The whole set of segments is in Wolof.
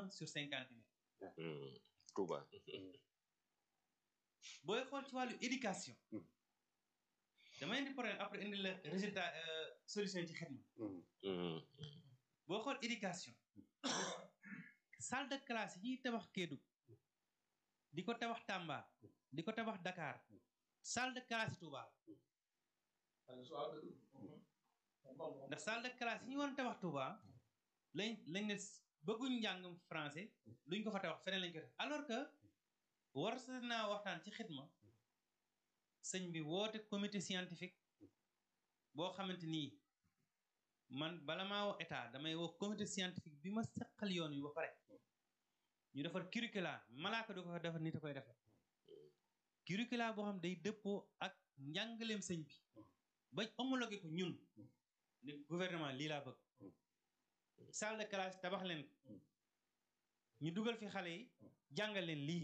sur cinquante mille Touba. booy xool ci wàllu éducation Hmm. dama indi problème après indi la résultat euh, solution ci xidma boo xool éducation salle de classe yi ñuy tabax Kédougou di ko tabax Tamba di ko tabax Dakar salle de classe yi Touba ndax salle de classe yi ñu woon tabax Touba lañ lañ ne bëgguñ njàngam français luñ ko fa tabax feneen lañ ko def alors que war sa naa waxtaan ci xidma sëñ bi woote comité scientifique boo xamante nii man bala maa woo état damay woo comité scientifique bi ma seqal yoon wi ba pare ñu defar curricula malaaka du ko fa defar nit a koy defar curricula boo xam day dëppoo ak njàngaleem sëñ bi bañ homologué ko ñun ne gouvernement lii laa bëgg salle de classe tabax leen ko ñu dugal fi xale yi jàngal leen lii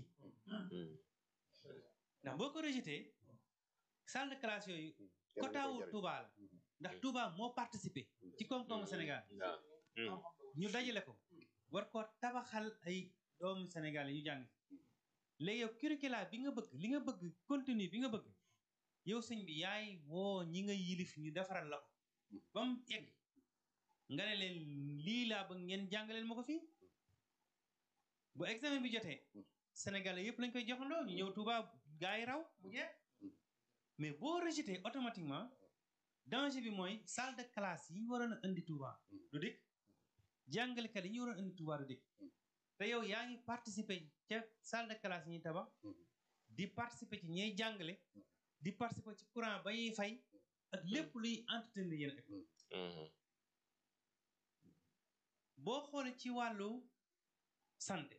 ndax boo ko rejeté salle de classe yooyu kotaawu Touba la ndax Touba moo participé ci koom-koomu Sénégal ñu dajale ko war ko tabaxal ay doomu Sénégal yi ñu jàng léegi yow curricula bi nga bëgg li nga bëgg contenu bi nga bëgg yow sëñ bi yaay woo ñi nga yilif ñu defaral la ko ba mu egg nga ne leen lii laa bëgg ngeen jàngaleen ma ko fii bu examen bi jotee Sénégalais yëpp lañ koy joxandoo ñu ñëw Touba gaa yi raw mu jeex mais boo rejeté automatiquement danger bi mooy salle de classe yi ñu waroon a indi Touba du dikk jàngalekat yi ñu waroon a indi Touba du dikk te yow yaa ngi participer ca salle de classe yi ñuy tabax di participer ci ñay jàngale di participer ci courant ba ñuy fay ak lépp luy entretenir yéen école boo xoolee ci wàllu santé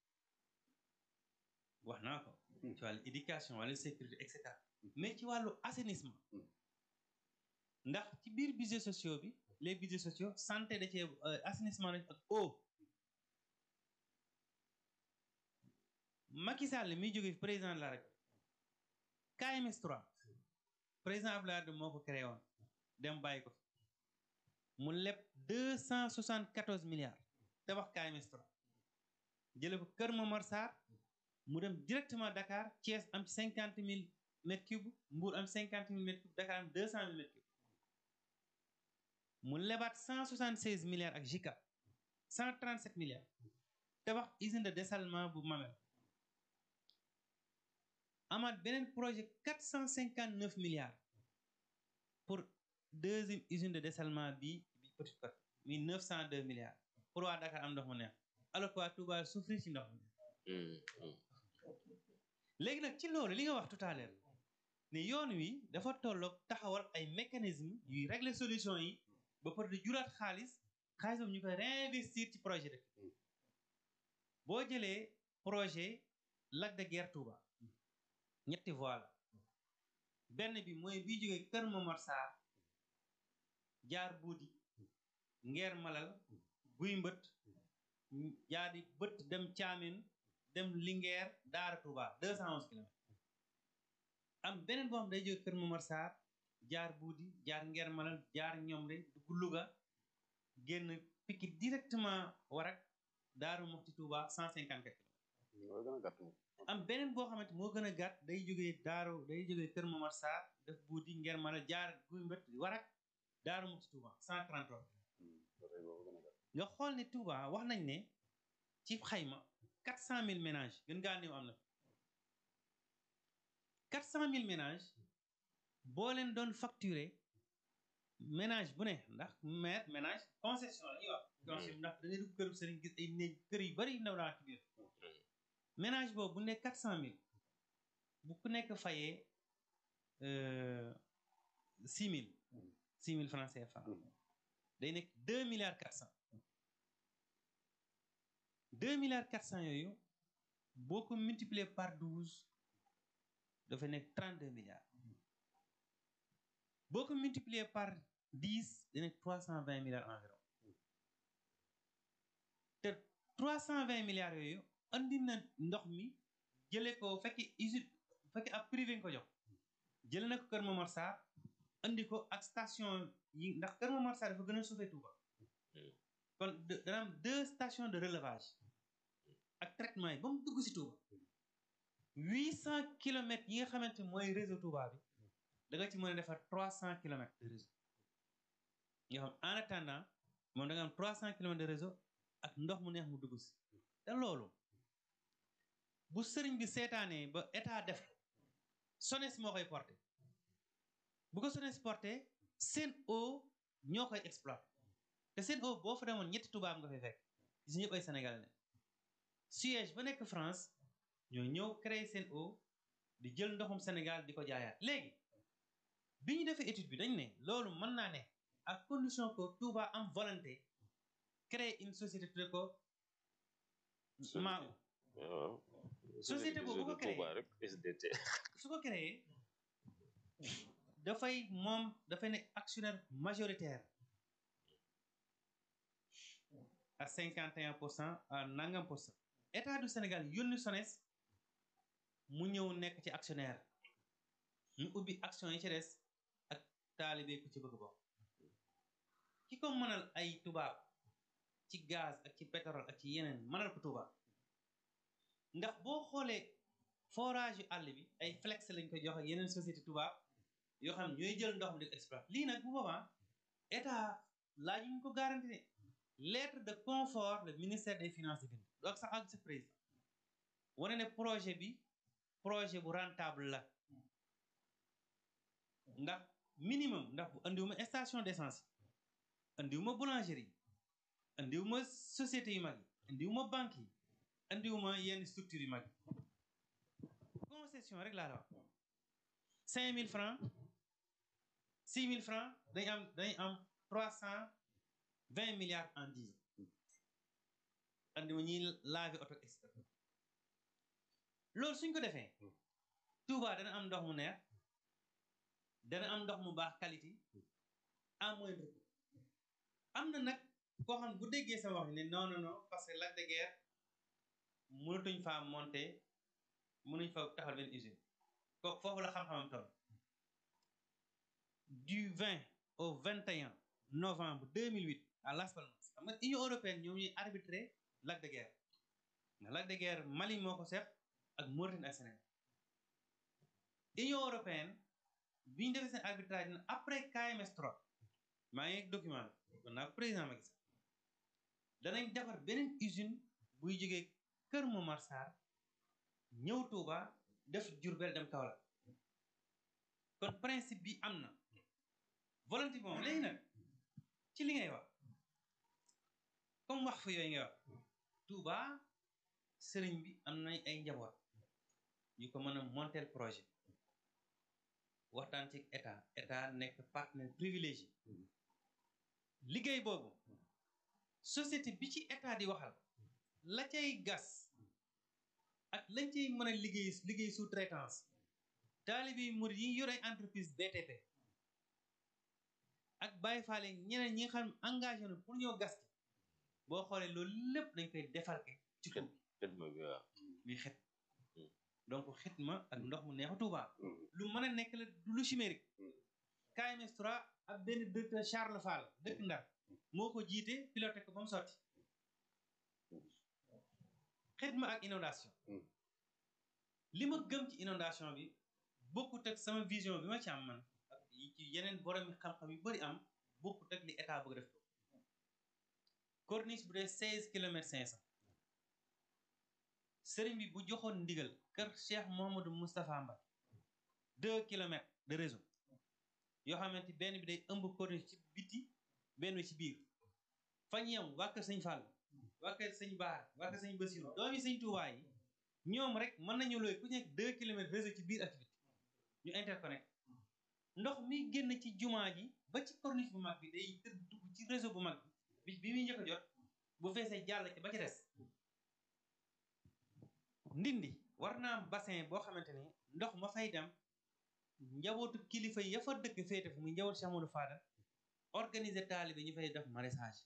wax naa ko ci wàllu éducation wàllu sécurité et cetera mais ci wàllu assainissement ndax ci biir budget sociaux bi les budgets sociaux santé da cee assainissement nañ ak eau Macky Sall mi jóge fi président de la République KMS 3 président Abdoulaye Wade moo ko créé woon dem bàyyi ko fi mu leb deux cent soixante quatorze milliards tabax KMS 3 jële ko Kër Momar Sarr mu dem directement Dakar Thiès am ci cinquante mille mètres cubes Mbour am cinquante mille mètres cubes Dakar am deux cent mille mètres cubes mu lebaat cent soixante seize milliards ak JICA cent trente sept milliards tabax usine de dessalement bu Mamel amaat beneen projet quatre cent cinquante neuf milliards pour deuxième usine de dessalement bi bi Petite Côte mi neuf cent deux milliards pour waa Dakar am ndox mu neex alors que waa Touba souffrir ci ndox mi léegi nag ci loolu li nga wax tout à l'heure ne yoon wi dafa tolloog taxawal ay mécanisme yuy régler solution yi ba pare di juraat xaalis xaalis boobu ñu koy réinvestir ci projet dëkk boo jëlee projet Lac de Guiers Touba ñetti voie la benn bi mooy bii jógee Kër Momar Sarr jaar buudi ngeer malal guy mbët jaar di bët dem caamin dem Linguère Daara Touba deux cent onze kilomètres am beneen boo xam day jóge Kër Momar Sarr jaar buudi jaar ngeer malal jaar ñoom de dugg Louga génn pikki directement Warak Daaru Moxti Touba cent cinquante quatre am beneen boo xamante moo gën a gàtt day jógee Daaru day jógee Kër Momar Sarr def buudi ngeer malal jaar guy mbët Warak Daaru Moxti Touba cent trente trois nga xool ne Touba wax nañ ne ci xayma quatre cent mille ménages gën ngaa néew am na quatre cent mille ménages boo leen doon facturer ménage bu ne ndax maire ménage concession la ñuy wax concession ndax da ngay dugg kër sëriñ gis ay néeg kër yu bari ndaw naa ci biir ménage boobu bu ne quatre cent mille bu ku nekk fayee six mille six mille francs CFA day nekk deux milliards quatre cent deux milliards quatre cent yooyu boo ko multiplier par douze dafa nekk trente deux milliards boo ko multiplier par dix da nekk trois cent vingt milliards environ te trois cent vingt milliards yooyu andi na ndox mi jëlee ko fekki usine fekki ab privé nga ko jox jële na ko Kër Momar Sarr andi ko ak station yi ndax Kër Momar Sarr dafa gën a suufee Touba kon dana am deux stations de relevage ak traitement yi ba mu dugg si Touba huit cent kilomètres yi nga xamante mooy réseau Touba bi da nga ci mën a defar trois cent kilomètres de réseau nga xam en attendant moom da nga am trois cent kilomètres de réseau ak ndox mu neex mu dugg si te loolu bu sëriñ bi seetaanee ba état def SONES moo koy porté bu ko SONES porté SEN'EAU ñoo koy exploité te SEN'EAU boo fa demoon ñetti tubaab nga fay fekk gis ñëpp ay sénégalais ne siège ba nekk France ñoo ñëw créé SEN'EAU di jël ndoxum Sénégal di ko jaayaat léegi bi ñu defee étude bi dañ ne loolu mën naa ne à condition que Touba am volonté créer une société tudde ko maa waaw Société boobu bu ko créé. Touba rek SDT su ko créé dafay moom dafay ne actionnaire majoritaire à cinquante et un pour cent à nangam pour cent état du Sénégal yónni SONES mu ñëw nekk ci actionnaire ñu ubbi action yi ci des ak taalibe ku ci bëgg bokk ki ko mënal ay tubaab ci gaz ak ci pétrole ak ci yeneen mënal ko tubaab ndax boo xoolee forage yu àll bi ay flex lañ koy jox ak yeneen société tubaab yoo xam ñooy jël ndox mi di ko exploiter lii nag bu boobaa état laaj ñu ko garanti ne lettre de confort le ministère des finances di bind donc sax ak sa président wane ne projet bi projet bu rentable la ndax minimum ndax bu andiwuma station d'essence yi andiwuma boulangerie yi andiwuma société yu mag yi andiwuma banque yi andiwuma yenn structure yu mag yi concession rek laa la wax cinq mille francs six mille francs dañ am dañ am trois cent vingt milliards en dix ans andiwuma ñuy laver auto extra loolu suñ ko defee Touba dana am ndox mu neex dana am ndox mu baax qualité à moindre coût am na nag koo xam bu déggee sama wax ne non non non parce que Lac de Guiers mënatuñ faa monter mënuñ fa taxal benn usine kooku foofu la xam-xamam toll du 20 au 21 novembre 2008 à Las Palmas xam nga Union européenne ñoom ñuy arbitrer Lac de Guiers ndax Lac de Guiers Mali moo ko seet ak Mauritanie ak Sénégal Union européenne bi ñu defee seen arbitrage na après KMS 3 maa ngi ak document bi kon naa ko président Macky Sall danañ defar beneen usine buy jógee Kër Momar Sarr ñëw Touba def Diourbel dem Kaolack kon principe bi am na volonté bi moom léegi nag ci li ngay wax comme wax fa yooyu ngay wax Touba sëriñ bi am na ay njaboot yu ko mën a monter projet waxtaan ci état état nekk partenaire privilégié liggéey boobu société bi ci état di waxal la cay gas ak lañ cay mën a liggéey liggéey sous traitance taalibi murid yi yor ay entreprise BTP ak Baye Fall ñeneen ñi nga xam engagé na pour ñoo gas boo xoolee loolu lépp dañ koy defalke ci kaw xidma bi waaw muy xet donc xitma ak ndox mu neexu Touba lu mën a nekk la du lu chimérique KMS 3 ak benn directeur Charles Fall dëkk Ndar moo ko jiite piloté ko ba mu sotti xitma ak inondation li ma gëm ci inondation bi bokkut ak sama vision bi ma ci am man ak yi ci yeneen borom xam-xam yu bari am bokkut ak li état bëgg def ko corniche bu dee seize kilomètres cinq cent sëriñ bi bu joxoon ndigal kër Cheikh Mouhamadou Moustapha Mbacké deux kilomètres de réseau yoo xamante benn bi day ëmb corniche ci biti benn bi ci biir fañ yem waa kër sëñ Fall waa kër sëñ Baar waa kër sëñ Bassirou doomi sëñ Touba yi ñoom rek mën nañu looy ku nekk deux kilomètres réseau ci biir ak ci biti ñu interconnecté ndox mi génn ci jumaa ji ba ci corniche bu mag bi day tëdd dugg ci réseau bu mag bi bi muy njëkk a jot bu feesee jàll ci ba ci des ndindi war naa am bassin boo xamante ni ndox ma fay dem njabootu kilifa ya fa dëkk féete fu muy njaboot Cheikh Amadou Fadal organiser taalibe ñu fay def maraîchage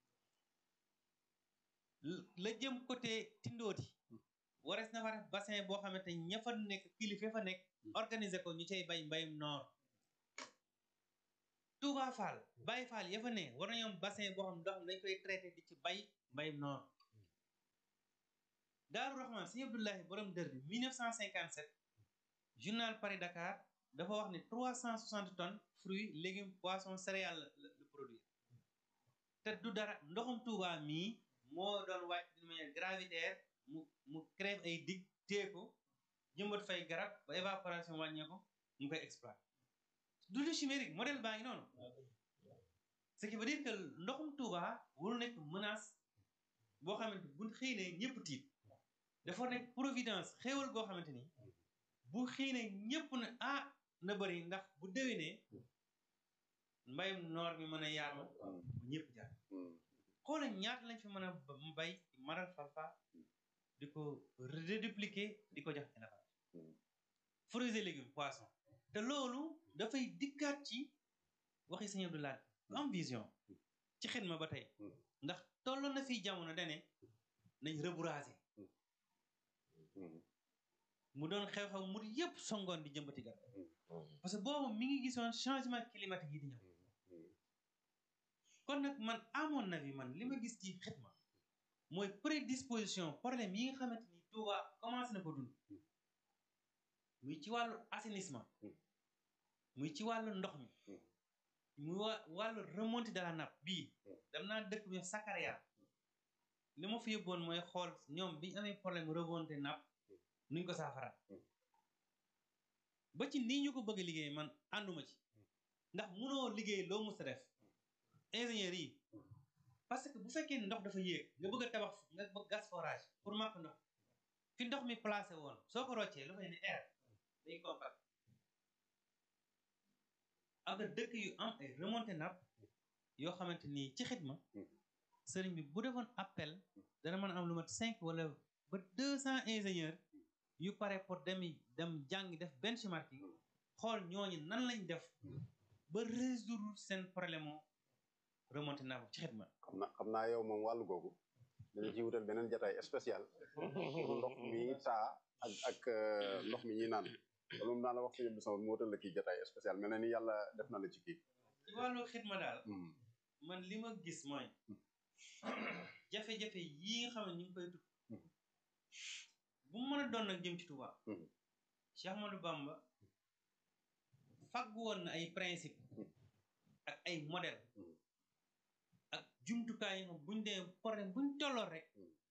la jëm côté Tindooti warees na fa def bassin boo xamante ni ña fa nekk kilifa fa nekk organiser ko ñu cay bay mbayum noor Touba Fall Baye Fall ya fa ne war nañoo am bassin boo xam ndox mi dañ koy traité di ci bay mbayum noor Daaru Rahman sëñ Abdoulahi borom dër bi 1957 journal Paris Dakar dafa wax ne 360 tonnes fruits légumes poissons céréales la la produire te du dara ndoxum Touba mii moo doon wàcc d'une manière gravitaire mu mu crève ay dig téye ko jëmbat fay garab ba évaporation wàññee ko mu koy exploiter du lu chimérique modèle baa ngi noonu ce qui veut dire que ndoxum Touba warul nekk menace boo xamante bu xëy ne ñëpp tiit dafa nekk providence xéewal goo xamante ni bu xëy ne ñëpp ne ah na bëri ndax bu déwénee mbayum noor mi mën a yaatu bu ñëpp jaar xoola ñaata lañ fi mën a bay maral falfa di ko redédupliquer di ko jox élevage fruits et légumes poisson te loolu dafay dikkaat ci waxi sëñ Abdoulaye lu am vision ci xidma ba tey ndax tolloon na fi jamono dane nañ rebourager mu doon xew-xew mu yëpp songoon di jëmbati garab parce que boobu mi ngi gisoon changement climatique yi di ñëw kon nag man amoon na bi man li ma gis ci xidma mooy prédisposition problème yi nga xamante ni Touba commencé na ko dund muy ci wàllu assainissement muy ci wàllu ndox mi muy wa wàllu remontée de la nappe bii dem naa dëkk bi Sakaria li ma fi yóbboon mooy xool ñoom bi ñu amee problème remontée nappe nuñ ko saafara ba ci nii ñu ko bëgg liggéey man ànduma ci ndax munoo liggéey loo mus a def ingénieur yi parce que bu fekkee ndox dafa yéeg nga bëgg a tabax nga bëgg gas forage pour màpp ndox fi ndox mi placé woon soo ko roccee lu fay ne air day compact am na dëkk yu am ay remontée nappe yoo xamante ni ci xidma sëriñ bi bu defoon appel dana mën a am lu mat cinq wala ba deux cent ingénieurs yu pare pour dem dem jàng def benchmarking xool ñooñu nan lañ def ba résoudre seen problème o remonté nappe ci xidma xam na xam naa yow moom wàllu googu dañu ci wutal beneen jataay spécial pour ndox mi taa ak ak ndox mi ñuy naan loolu moom naa la wax sëñ bi sama mu wutal la kii jataay spécial mel na ni yàlla def na la ci kii ci wàllu xidma daal man li ma gis mooy jafe-jafe yi nga xam ne ñu ngi koy tudd bu mu mën a doon nag jëm ci Touba Cheikh Ahmadou Bamba fàggu woon na ay principe ak ay modèle ak jumtukaay yi nga xam buñ dee problème buñ tolloon rek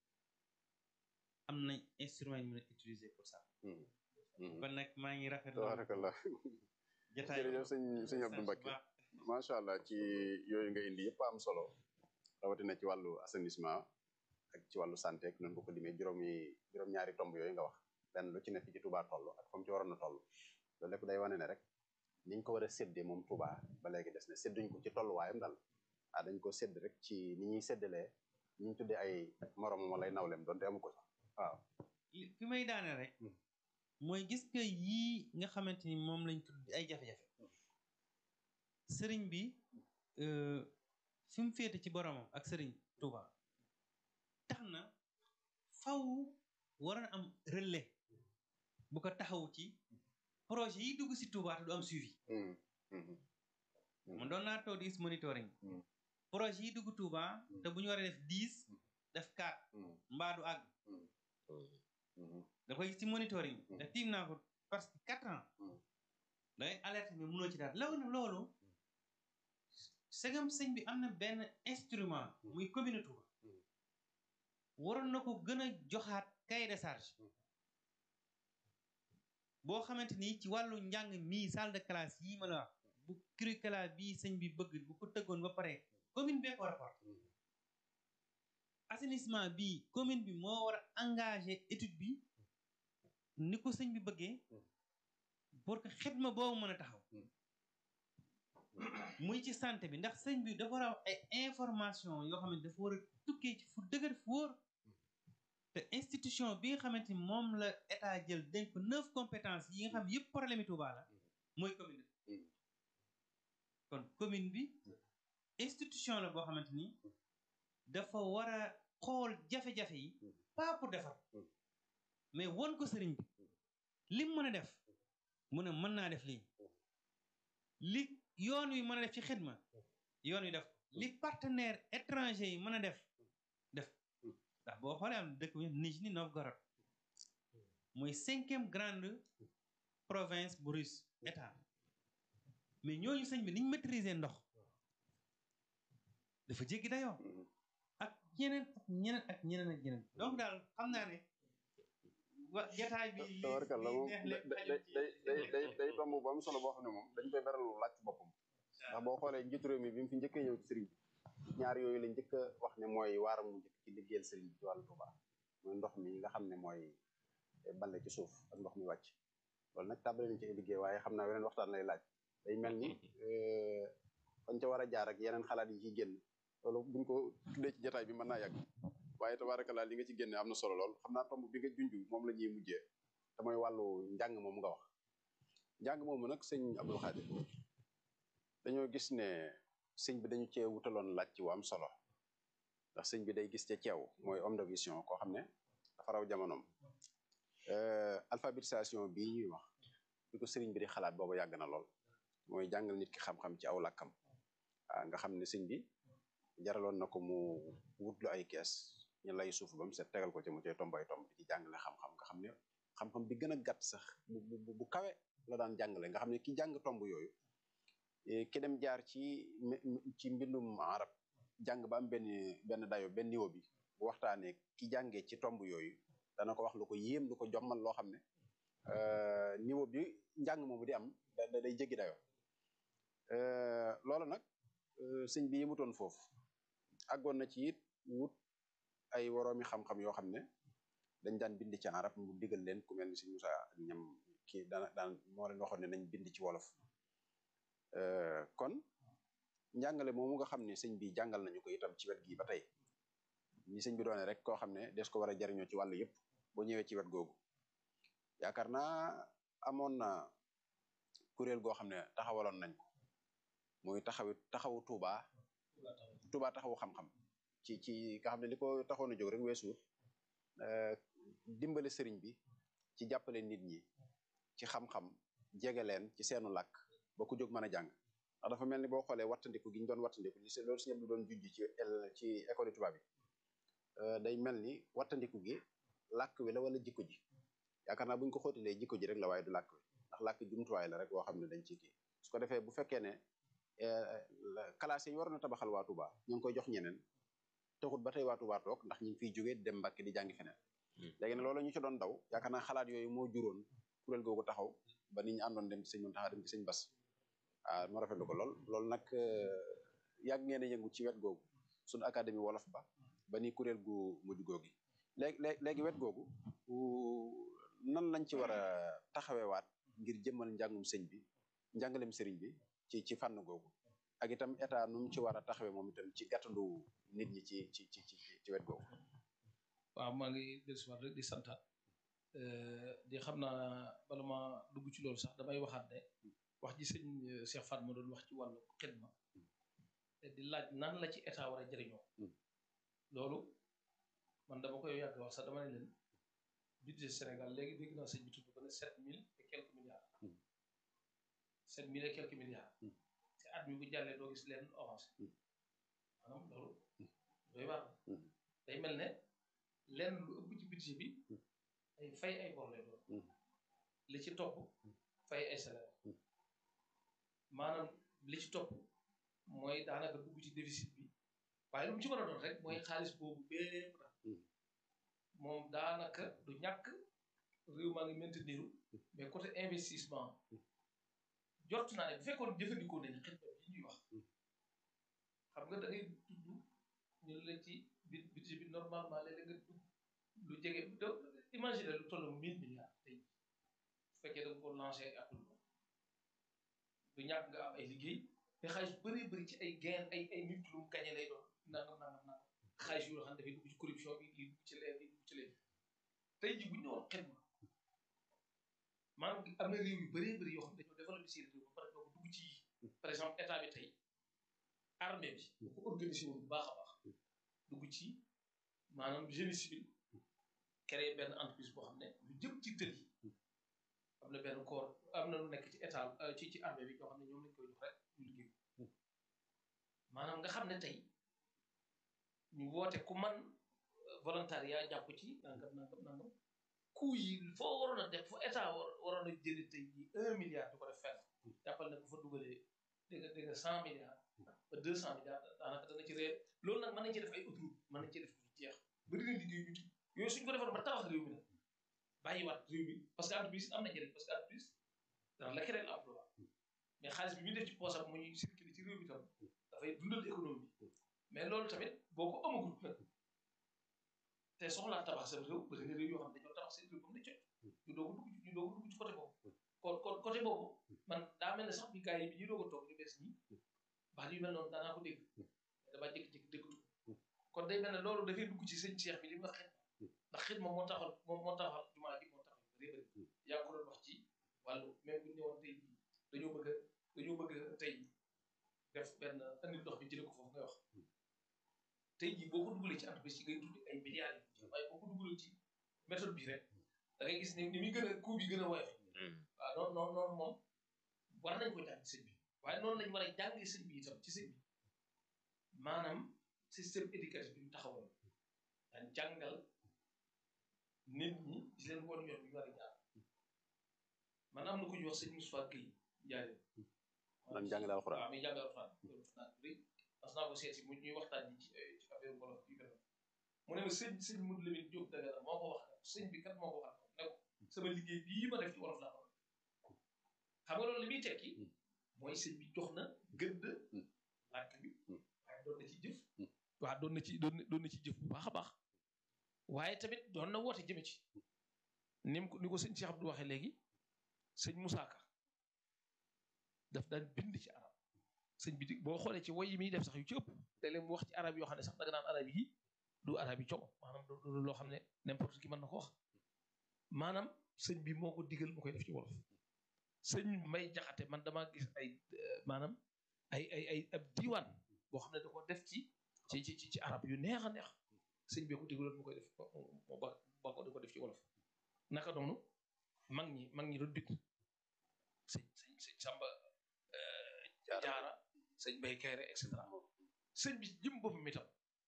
am nañ instrument yi mën a utiliser pour ça kon nag maa ngi rafet tabarakallah jotaay jërëjëf sëñ sëñ Abdou Mbacké macha allah ci yooyu nga indi yëpp am solo rawatina ci wàllu assainissement ak ci wàllu santé ak noonu ko ko limee juróomi juróom-ñaari tomb yooyu nga wax benn lu ci ne fi ci Touba toll ak fa mu ci waroon a toll loolu lépp day wane ne rek niñ ko war a séddee moom Touba ba léegi des na sédduñ ko ci tolluwaayam daal ah dañ ko sédd rek ci ni ñuy séddalee ni ñu tuddee ay moromam wala ay nawleem doonte amu ko sax waaw fi may daane rek mooy gis nga yii nga xamante ni moom lañ tudd ay jafe-jafe sëriñ bi fi mu féete ci boromam ak sëriñ Touba tax na faw waroon am relais bu ko taxaw ci projet yi dugg si Touba te du am suivi man doon naa toog di gis monitoring projet yi dugg Touba te bu ñu war a def dix def quatre mbaa du àgg da koy gis ci monitoring da tiim naa ko parce que quatre ans dangay alerte mais mënoo ci daal loolu nag loolu segam sëñ bi am na benn instrument muy commune Touba waroon na ko gën a joxaat cahier de charge boo xamante ni ci wàllu njàng mii salle de classe yii ma la wax bu curricula bii sëñ bi bëgg bu ko tëggoon ba pare commune bee ko war a porte assainissement bii commune bi moo war a engagé étude bi ni ko sëñ bi bëggee pour que xidma boobu mën a taxaw muy ci santé bi ndax sëñ bi dafa war a am ay information yoo xam ne dafa war a tukkee ci fu dëgër fu wóor te institution bi nga xamante ni moom la état jël dénk ko neuf compétences yi nga xam yëpp problème yi Touba la mooy commune bi kon commune bi institution la boo xamante ni dafa war a xool jafe-jafe yi pas pour defar mais won ko sëriñ bi lim mën a def mu ne mën naa def lii li yoon wi mën a def ci xidma yoon wi def li partenaire étranger yi mën a def def ndax boo xoolee am dëkk bi Nijni Novgorod mooy cinquième grande province bu russe état mais ñooñu sëñ bi niñ maîtriser ndox dafa jéggi dayoo ak ñeneen ak ñeneen ak ñeneen ak ñeneen donc daal xam naa ne wa jataay bi li tabarkalla li moom neex day lépp day day day day day tomb bu am solo boo xam ne moom dañ koy beral laaj ci boppam ndax boo xoolee njiitu réew mi bi mu fi njëkkee ñëw ci sëriñ bi ñaar yooyu la njëkk a wax ne mooy waaram mu njëkk ci liggéeyal sëriñ bi ci wàllu Tuuba mooy ndox mi nga xam ne mooy balle ci suuf ak ndox mi wàcc loolu nag tàmbali nañ ci ay liggéey waaye xam naa weneen waxtaan lay laaj day mel ni fañ ca war a jaar ak yeneen xalaat yi ciy génn loolu buñ ko tuddee ci jotaay bi mën naa yàgg waaye tabaarakallaa li nga ci génne am na solo lool xam naa tomb bi nga junj moom la ñuy mujjee te mooy wàllu njàng moom nga wax njàng moomu nag sëñ Abdul Xaadir dañoo gis ne sëñ bi dañu cee wutaloon laaj ci wu am solo ndax sëñ bi day gis ca ceew mooy homme de vision koo xam ne dafa raw jamonoom alphabétisation bii ñuy wax bi ko sëriñ bi di xalaat booba yàgg na lool mooy jàngal nit ki xam-xam ci aw làkkam ah nga xam ne sëñ bi jaraloon na ko mu wutlu ay kees ñu lay suuf ba mu set tegal ko ci mu cay tomb ay tomb di ci jàngale xam-xam nga xam ne xam-xam bi gën a gàtt sax bu bu bu kawe la daan jàngale nga xam ne ki jàng tomb yooyu ki dem jaar ci ci mbindum arab jàng ba am benn benn dayo benn niveau bi bu waxtaanee ki jàngee ci tomb yooyu dana ko wax lu ko yéem lu ko jommal loo xam ne niveau bi njàng moomu di am da day jéggi dayo loolu nag sëñ bi yemutoon foofu àggoon na ci it wut ay woroomi xam-xam yoo xam ne dañ daan bind ci arab mu digal leen ku mel ni sëñ Musa ñam kii daan daan moo leen waxoon ne nañ bind ci wolof kon njàngale moomu nga xam ne sëñ bi jàngal nañu ko itam ci wet gi ba tey ni sëñ bi doone rek koo xam ne des ko war a jariñoo ci wàll yëpp boo ñëwee ci wet googu yaakaar naa amoon na kuréel goo xam ne taxawaloon nañ ko muy taxawi taxawu Tuuba Tuuba taxawu xam-xam ci ci nga xam ne li ko taxoon a jóg rek weesuut dimbale sëriñ bi ci jàppale nit ñi ci xam-xam jege leen ci seenu làkk ba ku jóg mën a jàng ndax dafa mel ni boo xoolee wattandiku gi ñu doon wattandiku li loolu si ñëpp doon junj ci ci école tubaab bi day mel ni wattandiku gi làkk wi la wala jikko ji yaakaar naa bu ñu ko xóotalee jikko ji rek la waaye du làkk wi ndax làkk jumtuwaay la rek boo xam ne dañ ci kii su ko defee bu fekkee ne classe yi waroon a tabaxal waa Touba ñu ngi koy jox ñeneen taxut ba tey waa Touba toog ndax ñu ngi fiy jógee dem Mbàkke di jàngi feneen léegi ne loolu ñu ci doon daw yaakaar naa xalaat yooyu moo juróon kuréel googu taxaw ba nit ñi àndoon dem ci sëñ Muntaxa dem ci sëñ Bas ah ma rafetlu ko lool loolu nag yàgg ngeen a yëngu ci wet googu suñu académie wolof ba ba ni kuréel gu mujj googi léegi léegi wet googu nan lañ ci war a taxawewaat ngir jëmmal njàngum sëñ bi njàngalem sëriñ bi ci ci fànn googu ak itam état nu mu ci war a taxawee moom itam ci gàttandu nit ñi ci ci ci ci wet googu waaw maa ngi dellusiwaat rek di santaat di xam naa bala ma dugg ci loolu sax damay waxaat ne wax ji sëñ Cheikh Fatma doon wax ci wàllu xidma di laaj nan la ci état war a jëriñoo loolu man dama koy yàgg wax sax dama ne leen budget Sénégal léegi dégg naa sëñ bi tudd ba ne sept mille et quelques milliards sept mille et quelques milliards te at mi bu jàllee doo gis leen avancé maanaam loolu doy waar day mel ne lenn lu ëpp ci budget bi ay fay ay bor lay doon li ci topp fay ay salaire maanaam li ci topp mooy daanaka dugg ci déficit bi waaye lu mu ci mën a doon rek mooy xaalis boobu bépp la moom daanaka du ñàkk réew maa ngi maintenir mais côté investissement jot naa ne bu fekkoon jëfandikoo nañu xidma bi ñuy wax xam nga da ngay tudd ñu la ci budget bi normalement léeg-léeg nga dugg lu jege do imaginer lu toll mille milliards tey bu fekkee da nga ko lancé atul du ñàkk nga am ay liggéey mais xaalis bëri bëri ci ay gain ay ay nit lu mu gañe lay doon nangam nangam nangam xaalis yoo xam ne dafay dugg ci corruption bi lii dugg ci leen lii dugg ci leen tey ji bu ñu ñëwoon xidma maanaam am na réew yu bëree bëri yoo xam ne dañoo développé seen réew ba pare doo dugg ci par exemple état bi tey armée bi bu ko organisé woon bu baax a baax dugg ci maanaam génie civil créé benn entreprise boo xam ne lu jëm ci tël yi am na benn corps am na lu nekk ci état ci ci armée bi ñoo xam ne ñoom lañ koy jox rek ñu liggéey maanaam nga xam ne tey ñu woote ku man volontariat jàpp ci nangam nangam nangam coût yi foo waroon a def foo état war waroon a jëlee tey jii un milliard du ko def fenn jàppal ne bu fa dugalee dégg nga dégg nga cent milliards ba deux cent milliards daanaka dana ci réer loolu nag mën nañ ci def ay autoroute mën nañ ci def lu jeex bëri na liggéey ñu ti yooyu suñ ko defoon ba tabax réew mi nag bàyyiwaat réew mi parce que entreprise am na njëriñ parce que entreprise dana la créer emploi mais xaalis bi muy def ci poosam muy circuler ci réew mi tam dafay dundal économie bi mais loolu tamit boo ko amagul nag te soxlaa tabax sa réew bëri na réew yoo xam ne dañoo tabax seen réew comme ni cooy ñu doog a dugg ñu doog a dugg ci côté boobu kon kon côté boobu man daa mel ne sax bi gars yi bi ñu doog a toog ñu bees ñi baat yu mel noonu daanaa ko dégg damaa jékki-jékki déggatu kon day mel ne loolu dafay dugg ci sëñ Cheikh bi li mu wax xit ndax xit moom moo taxal moom moo taxal jumaa ji moo taxal bëri bëri yaa ngi ko doon wax ci wàllu même bu ñu ñëwoon tey jii dañoo bëgg a dañoo bëgg a tey def benn andi ndox bi jëlee ko foofu ngay wax tey jii boo ko dugalee ci entreprise yi ngay tuddi ay milliards yi waaye boo ko dugalee ci méthode bi rek da ngay gis ni ni muy gën a coût bi gën a woyof waaw noonu noonu noonu moom war nañ ko jàng sëñ bi waaye noonu lañ war a jàngee sëñ bi itam ci sëñ bi maanaam système éducatif bi ñu taxawal daan jàngal nit ñi di leen woon yoon bi ñu war a jaar man am na ku ñuy wax sëñ Moussa Gueye Ndiaye. man jàngale alxuraan waaw muy jàngale alxuraan loolu naa rëy parce que naa ko seet si mu ñuy waxtaan ci ci affaire wolof yu mel mu ne ma sëñ sëñ Modou Lamine Diop Dagana moo ko wax sëñ bi kat moo ko wax ne ko sama liggéey bii ma def ci wolof laa ko xam nga loolu li muy tekki mooy sëñ bi jox na gëdd làkk bi waaye doon na ci jëf waaw doon na ci doon na doon na ci jëf bu baax a baax waaye tamit doon na woote jëme ci ni mu ko ni ko sëñ Cheikh Abdou waxee léegi sëñ Moussa Ka daf daan bind ci arab sëñ bi di boo xoolee ci woy yi muy def sax yu ci ëpp léeg-léeg mu wax ci arab yoo xam ne sax danga naan arab yi du arab yi como maanaam du loo xam ne n'importe qui mën na ko wax maanaam sëñ bi moo ko digal mu koy def ci wolof sëñ may jaxate man damaa gis ay maanaam ay ay ay ab diiwaan boo xam ne da ko def ci ci ci ci arab yu neex a neex sëñ bi ko digaloon mu koy def mu ba ba ko di ko def ci wolof naka noonu mag ñi mag ñi doon bind sëñ sëñ sëñ Samba jaara sëñ Bay Kayre et cetera sëñ bi jëm boppam itam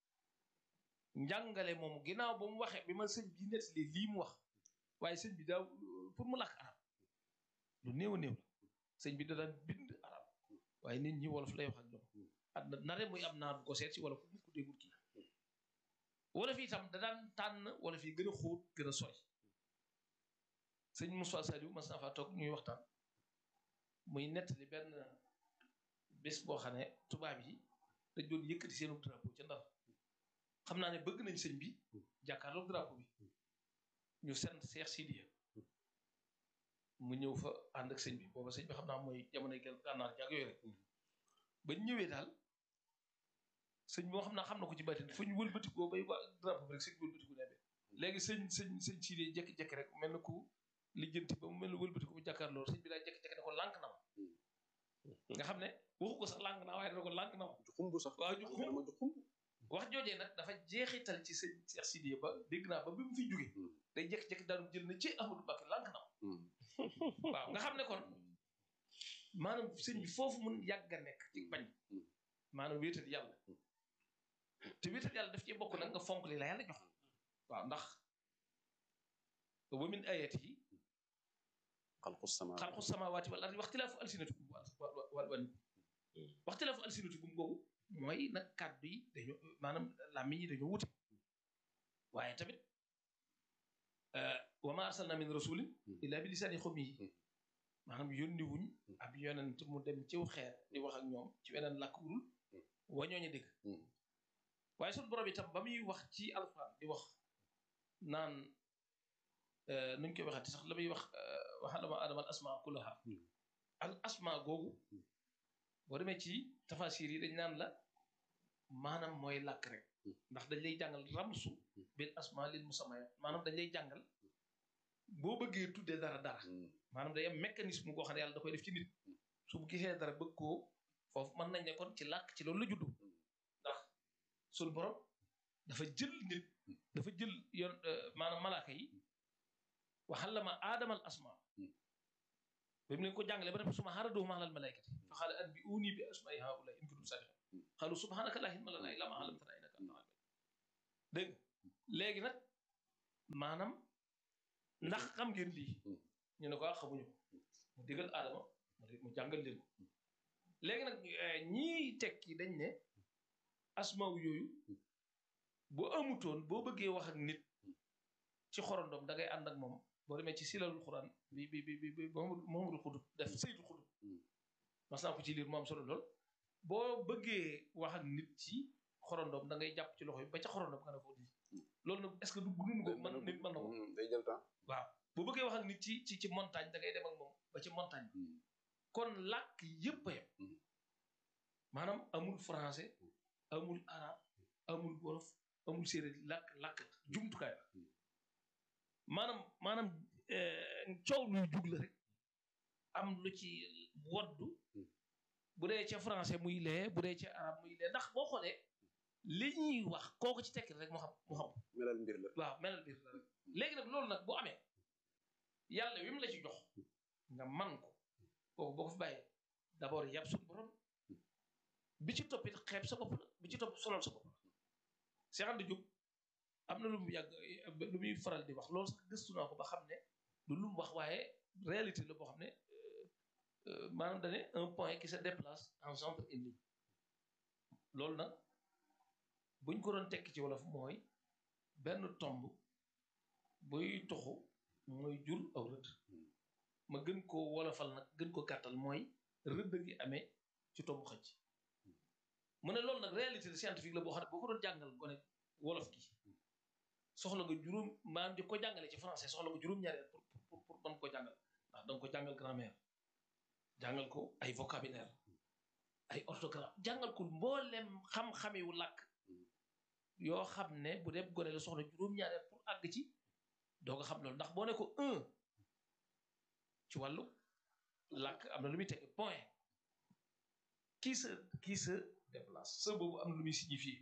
njàngale moom ginnaaw ba mu waxee bi ma sëñ bi nettali lii mu wax waaye sëñ bi daaw pour mu làkk arab lu néew a néew la sëñ bi da daan bind arab waaye nit ñi wolof lay wax ak ñoom at na nare muy am naar bu ko seet si wala ku ko déggul kii wolof yi itam da daan tànn wolof yi gën a xóot gën a sori sëñ Moussa Saliou mas naa faa toog ñuy waxtaan muy nettali benn bés boo xam ne tubaab yi dañ doon yëkkati seenu drapeau ca ndar xam naa ne bëgg nañ sëñ bi jàkkaarloog drapeau bi ñu sent Seex Sidiya mu ñëw fa ànd ak sëñ bi booba sëñ bi xam naa mooy jamonoy gën gànnaar jàg yooyu rek bañ ñëwee daal sëñ moo xam naa xam na ko ci baatin fu ñu wëlbatikoo bay wa drapeau bi rek sëñ bi wëlbatiku ne léegi sëñ sëñ sëñ Sidiya jekki-jekki rek mel na ku lijjanti ba mu mel ne wëlbatiku bu jàkkaarloo sëñ bi daal jekki-jekki ne ko lànk na ma nga xam ne waxu ko sax lànk na waaye dana ko lànk na ma ju xumb sax waaw ju xumb ju xumb wax joojee nag dafa jeexital ci sëñ Cheikh Sidiya ba dégg naa ba bi mu fi jóge day jékki-jékki daanu jël na ci Ahmadou Mbacké lànk na ma waaw nga xam ne kon maanaam sëñ bi foofu mun yàgg a nekk ci bañ maanaam wéetal yàlla te wéetal yàlla daf ci bokk nag nga fonk li la yàlla jox waaw ndax wa min ayatihi xalqu sama xalqu samawaati wal ardi waxtilaafu alsinatikum wal wal waxtilaafu alsinatikum googu mooy nag kàddu yi dañoo maanaam làmmiñ yi dañoo wute waaye tamit wa ma arsalna min rasulin illa bi lisaani xawmihi maanaam yónni wuñ ab yonent mu dem ciw xeer di wax ak ñoom ci weneen làkk wurul wa ñooñu dégg waaye suñu borom itam ba muy wax ci alquran di wax naan nuñ koy waxati sax la muy wax waxalama adama al asma kullaha al asma googu boo demee ci tafasir yi dañ naan la maanaam mooy làkk rek ndax dañ lay jàngal ramsu bil asma lil musammayat maanaam dañ lay jàngal boo bëggee tuddee dara dara maanaam day am mécanisme boo xam ne yàlla da koy def ci nit su bu gisee dara bëgg koo foofu mën nañ ne kon ci làkk ci loolu la juddu ndax suñ borom dafa jël nit dafa jël yoon maanaam malaaka yi waxallama aadamal asma ba mu leen ko jàngale ba def suma xaaradoo ma alal malaykati fa xaala an bi uuni bi asmaai haulai in kuntum sadiqin xaalu subhanaka laa ilma lanaa illaa maa allamtanaa innaka anta alim dégg léegi nag maanaam ndax xam ngeen lii ñu ne ko ah xamuñu ko mu digal aadama mu di- mu jàngal leen ko léegi nag eh, ñii tekki dañ ne asmaaw yooyu bu amutoon boo bëggee wax ak nit ci xorondom da ngay ànd ak moom boo demee ci silalul xuraan bi bi bi bi bi Muhammadu Muhammadul Xudub def saytu xudub mas naa ko ci liir mu am solo lool boo bëggee wax ak nit ci xorondom da ngay jàpp ci loxo yi ba ca xorondom nga ne ko di loolu nag est ce que du gunu ko man nit mën na ko Hmm, day jël temps waaw boo bëggee wax ak nit ci ci ci montagne da ngay dem ak moom ba ci montagne kon làkk yépp a yem Mhm. maanaam amul français amul arabe amul wolof amul séeréer làkk làkk la jumtukaay la maanaam maanaam eh, coow luy jug la rek am lu ci woddu bu dee ca français muy lee bu dee ca arabe muy lee ndax boo xoolee li ñuy wax kooku ci tekki rek mu xam mu xam melal mbir la waaw melal biir la rek léegi nag loolu nag bu amee yàlla wi mu la ci jox nga man ko kooku boo ko fi bàyyee d'abord yàpp suñu borom bi ci toppit xeeb sa bopp la bi ci topp solal sa bopp la Cheikh Anta Diop am na lu mu yàgg lu muy faral di wax loolu sax gëstu naa ko ba xam ne du lu mu wax waaye réalité la boo xam ne euh, euh, maanaam dane un point qui se déplace engendre une ligne loolu nag buñ ko doon tekki ci wolof mooy benn tomb buy toxu mooy jur aw rëdd ma gën koo wolofal nag gën ko gàttal mooy rëdd gi amee ci tomb xëcc mu ne loolu nag réalité scientifique la boo xam ne boo ko doon jàngal gone wolof gi soxla nga juróom maanaam di ko jàngale ci français soxla nga juróom-ñaari at pour pour pour mën ko jàngal ndax danga ko jàngal grammaire jàngal ko ay vocabulaire ay orthographe jàngal ko mboolem xam-xame wu làkk yoo xam ne bu dee gone la soxla juróom-ñaari at pour àgg ci doo ko xam loolu ndax boo ne ko un ci wàllu làkk am na lu muy tekki point kii sa kii sa déplace sa boobu am na lu muy signifier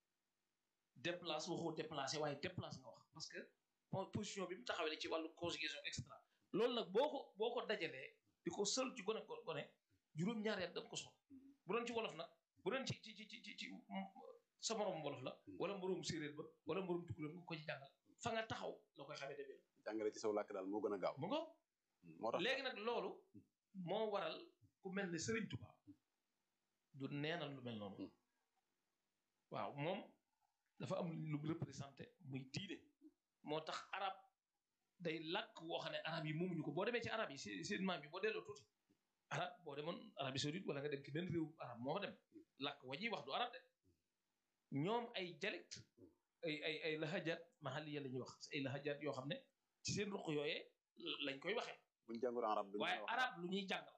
déplace waxoo déplacé waaye déplace nga wax parce que po- position bi mu taxawee ci wàllu conjugation extra loolu nag boo ko boo ko dajalee di ko sël ci gone ko gone juróom-ñaari at da nga ko soxla bu doon ci wolof nag bu doon ci ci ci ci ci sa morom wolof la wala moroom séeréer ba wala moroom tukulóor nga ko ci jàngal fa nga taxaw la koy xamee demee jàngale ci saw làkk daal moo gën a gaaw mu ngo moo tax léegi nag loolu moo waral ku mel ne Serigne Touba du neenal lu mel noonu waaw moom dafa am lu mu représenté muy diine moo tax arab day làkk woo xam ne arab yi moomuñu ko boo demee ci arab yi seen seen maam yi boo delloo tuuti arab boo demoon Arabie Saoudite wala nga dem ci benn réew arab moo fa dem làkk wa ñuy wax du arab de ñoom ay dialecte ay ay ay lahajaat mahaliya la ñuy wax ay lahajaat yoo xam ne ci seen ruq yooyee lañ koy waxee buñ jàngul arab duñ waaye mën a wax arab lu ñuy jàngal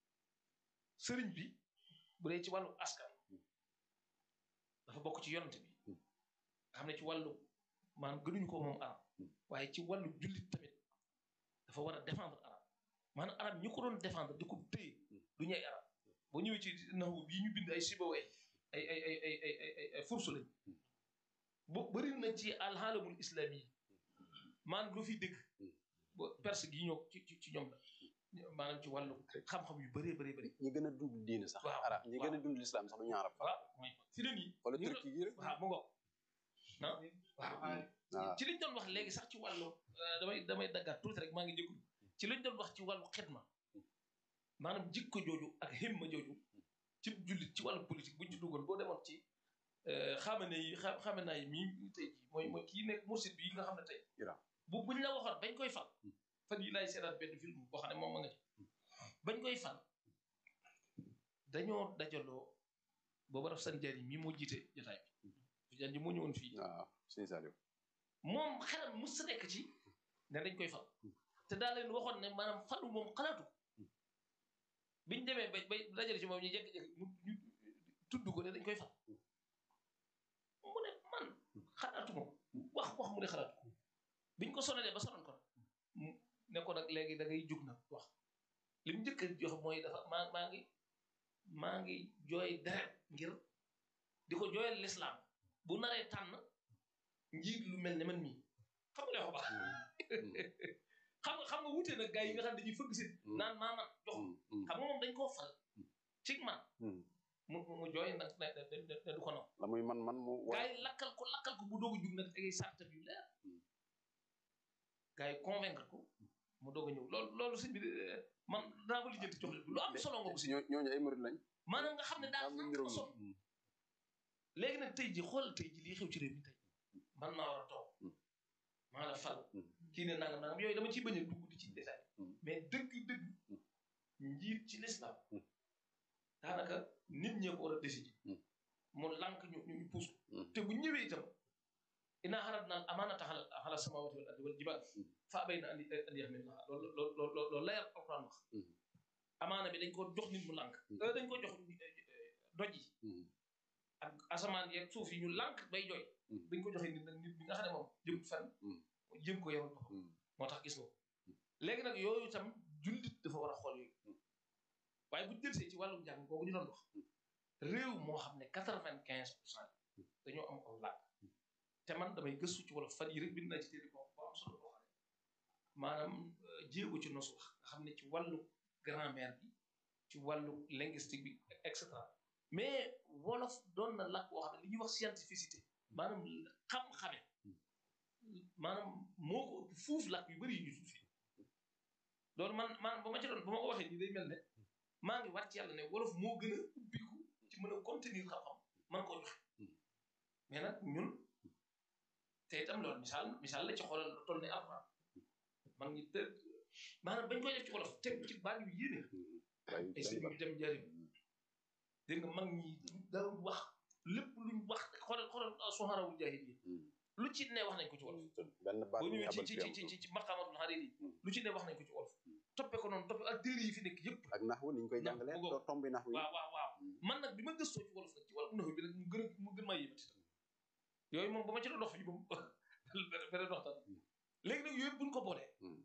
sëriñ bi bu dee ci wàllu askan dafa bokk ci yonante bi nga xam ne ci wàllu maanaam gënuñu ko moom arab waaye ci wàllu jullit tamit dafa war a défendre arab maanaam arab ñi ko doon défendre di ko téye du ñuy arab boo ñëwee ci naxu bii ñu bind ay sibawee ay ay ay ay ay ay ay ay fursu lañ bu bëri na ci alxaalamul islami maanaam lu fi dégg ba perse gi ñoo ci ci ci ñoom la maanaam ci wàllu xam-xam yu bëree bëree bëri ñi gën a dund diine sax Waaw, arab ñi gën a waaw. dund lislaam sax du ñu arab voilà mooy fi ne nii wala ñu ngi turki yi rek waaw mu ngoog ah waaw ah ci liñ doon wax léegi sax ci wàllu euh, damay damay daggaat tuuti rek maa ngi jégalu ci liñ doon wax ci wàllu xidma maanaam jikko jooju ak himma jooju ci jullit ci wàllu politique buñ ci duggoon boo demoon ci euh, xamane yi xa- xamana yi mii tey jii mooy mooy kii nekk mursid bi nga xam ne tey Iran. bu buñ la waxoon bañ koy fal fan yi laay seetaat benn film boo xam ne moom ma nga ci bañ koy fal dañoo dajaloo booba daf san jari mii moo jiite jotaay bi Tidiane ji moo ñëwoon fii waaw sëñ Saliou moom xelam mus sa nekk ci ne dañ koy fal te daa leen waxoon ne maanaam falu moom xalaatu ko biñ demee ba bay dajale ci moom ñu jékki-jékki mu ñu tudd ko ne dañ koy fal mu ne man xalaatu ko wax wax mu ne xalaatu ko biñ ko sonalee ba sonan ko nag mu ne ko nag léegi da ngay jug nag wax li mu njëkk a jox mooy dafa maa maa ngi maa ngi jooy deret ngir di ko jooyal lislaam bu naree tànn njiit lu mel ne man mii xam nga dafa baax xam nga xam nga wutee nag gars yi nga xam ne dañuy fëgg si naan maa man jox Mm, mm, xam nga moom dañ koo fal ci man mm. mu mu jooy nag ne ne ne ne du ko naw la muy man man mu gaa yi lakkal ko lakkal ko bu doog a jug nag tegay sartam yu leer gaa yi convaincre ko mu doog a ñëw loolu loolu sëñ bi eh, man daa ko lijjanti jox leen lu am solo nga ko si ñoo ñooñu ay murid lañ maanaam nga xam ne daal am na niroog ko sol ñoom. léegi nag tey ji xoolal tey ji lii xew ci réew mi tey man maa war a toog Mm. maa la fal Mm. kii ne nangam nangam yooyu dama ciy bañ a dugg di ci détail Mm. mais dëgg dëgg Mm. njiit ci l'islam Mm. daanaka nit ñee ko war a décider Mm. mu lànk ñu ñu ñu puus ko Mm. te bu ñëwee itam inaa xarat naan amaanata xala xala samawati wal ardi wal jibaal Mm. fa abay na andi andi yaxmilnaha loolu loolu loolu loolu leer alquran wax Mm. amaana bi dañ ko jox nit mu lànk Mm. euh, dañ ko jox eh, doj yi Mm. ak asamaan yeeg suuf yi ñu lànk bay jooy Mm. dañ ko joxe nit nag nit bi nga xam ne moom jëm fenn Mm. jëm ko yemal boppam Mm. moo tax gis nga ko léegi nag yooyu itam jullit dafa war a xool yooyu Mm. waaye bu jëlsee ci wàllum njàng boobu ñu doon wax réew moo xam ne quatre vingt quinze pour cent dañoo am aw làkk te man damay gëstu ci wolof fan yi rek bind naa ci téere boo bu am solo boo xam ne maanaam euh, jéego ci nosu wax nga xam ne ci wàllu grammaire bi ci wàllu linguistique bi et cetera mais wolof doon na làkk boo xam ne li ñuy wax scientificité maanaam xam-xame maanaam moo ko ëpp fuuf làkk yu bëri yu ñu tudd fii loolu man man bu ma ci doon bu ma ko waxee nii day mel ne maa ngi wàcc yàlla ne wolof moo gën a ubbiku ci mën a contenir xam-xam man koo joxe mais nag ñun te itam loolu misaal misaal la ci xoolal lu toll ne alxuraan man ngi te maanaam bañ koy def ci wolof teg ci baat yu yéene waaye ay sëñ bi dem jariñ dégg nga mag ñi dara wax lépp luñ wax xoolal xoolal soxarawul jaahil yi lu ci ne wax nañ ko ci wolof benn baat boo bu ñu ñëwee ci abal ci fi ci am ci ci maqaamatul xarir yi Mm. lu ci ne wax nañ ko ci wolof toppe ko noonu toppe ak téere yi fi nekk yëpp ak naxwu ni ñu koy Nax- jàngalee bu ko- doo tombi naxwu yi waaw waaw waaw man nag bi ma gëstoo ci wolof nag ci wolof naxu bi nag mu gën a mu gën maa yéemati tam yooyu moom ba ma ci doon dox yi moom beneen waxtaan léegi nag yooyu buñ ko boolee Mm.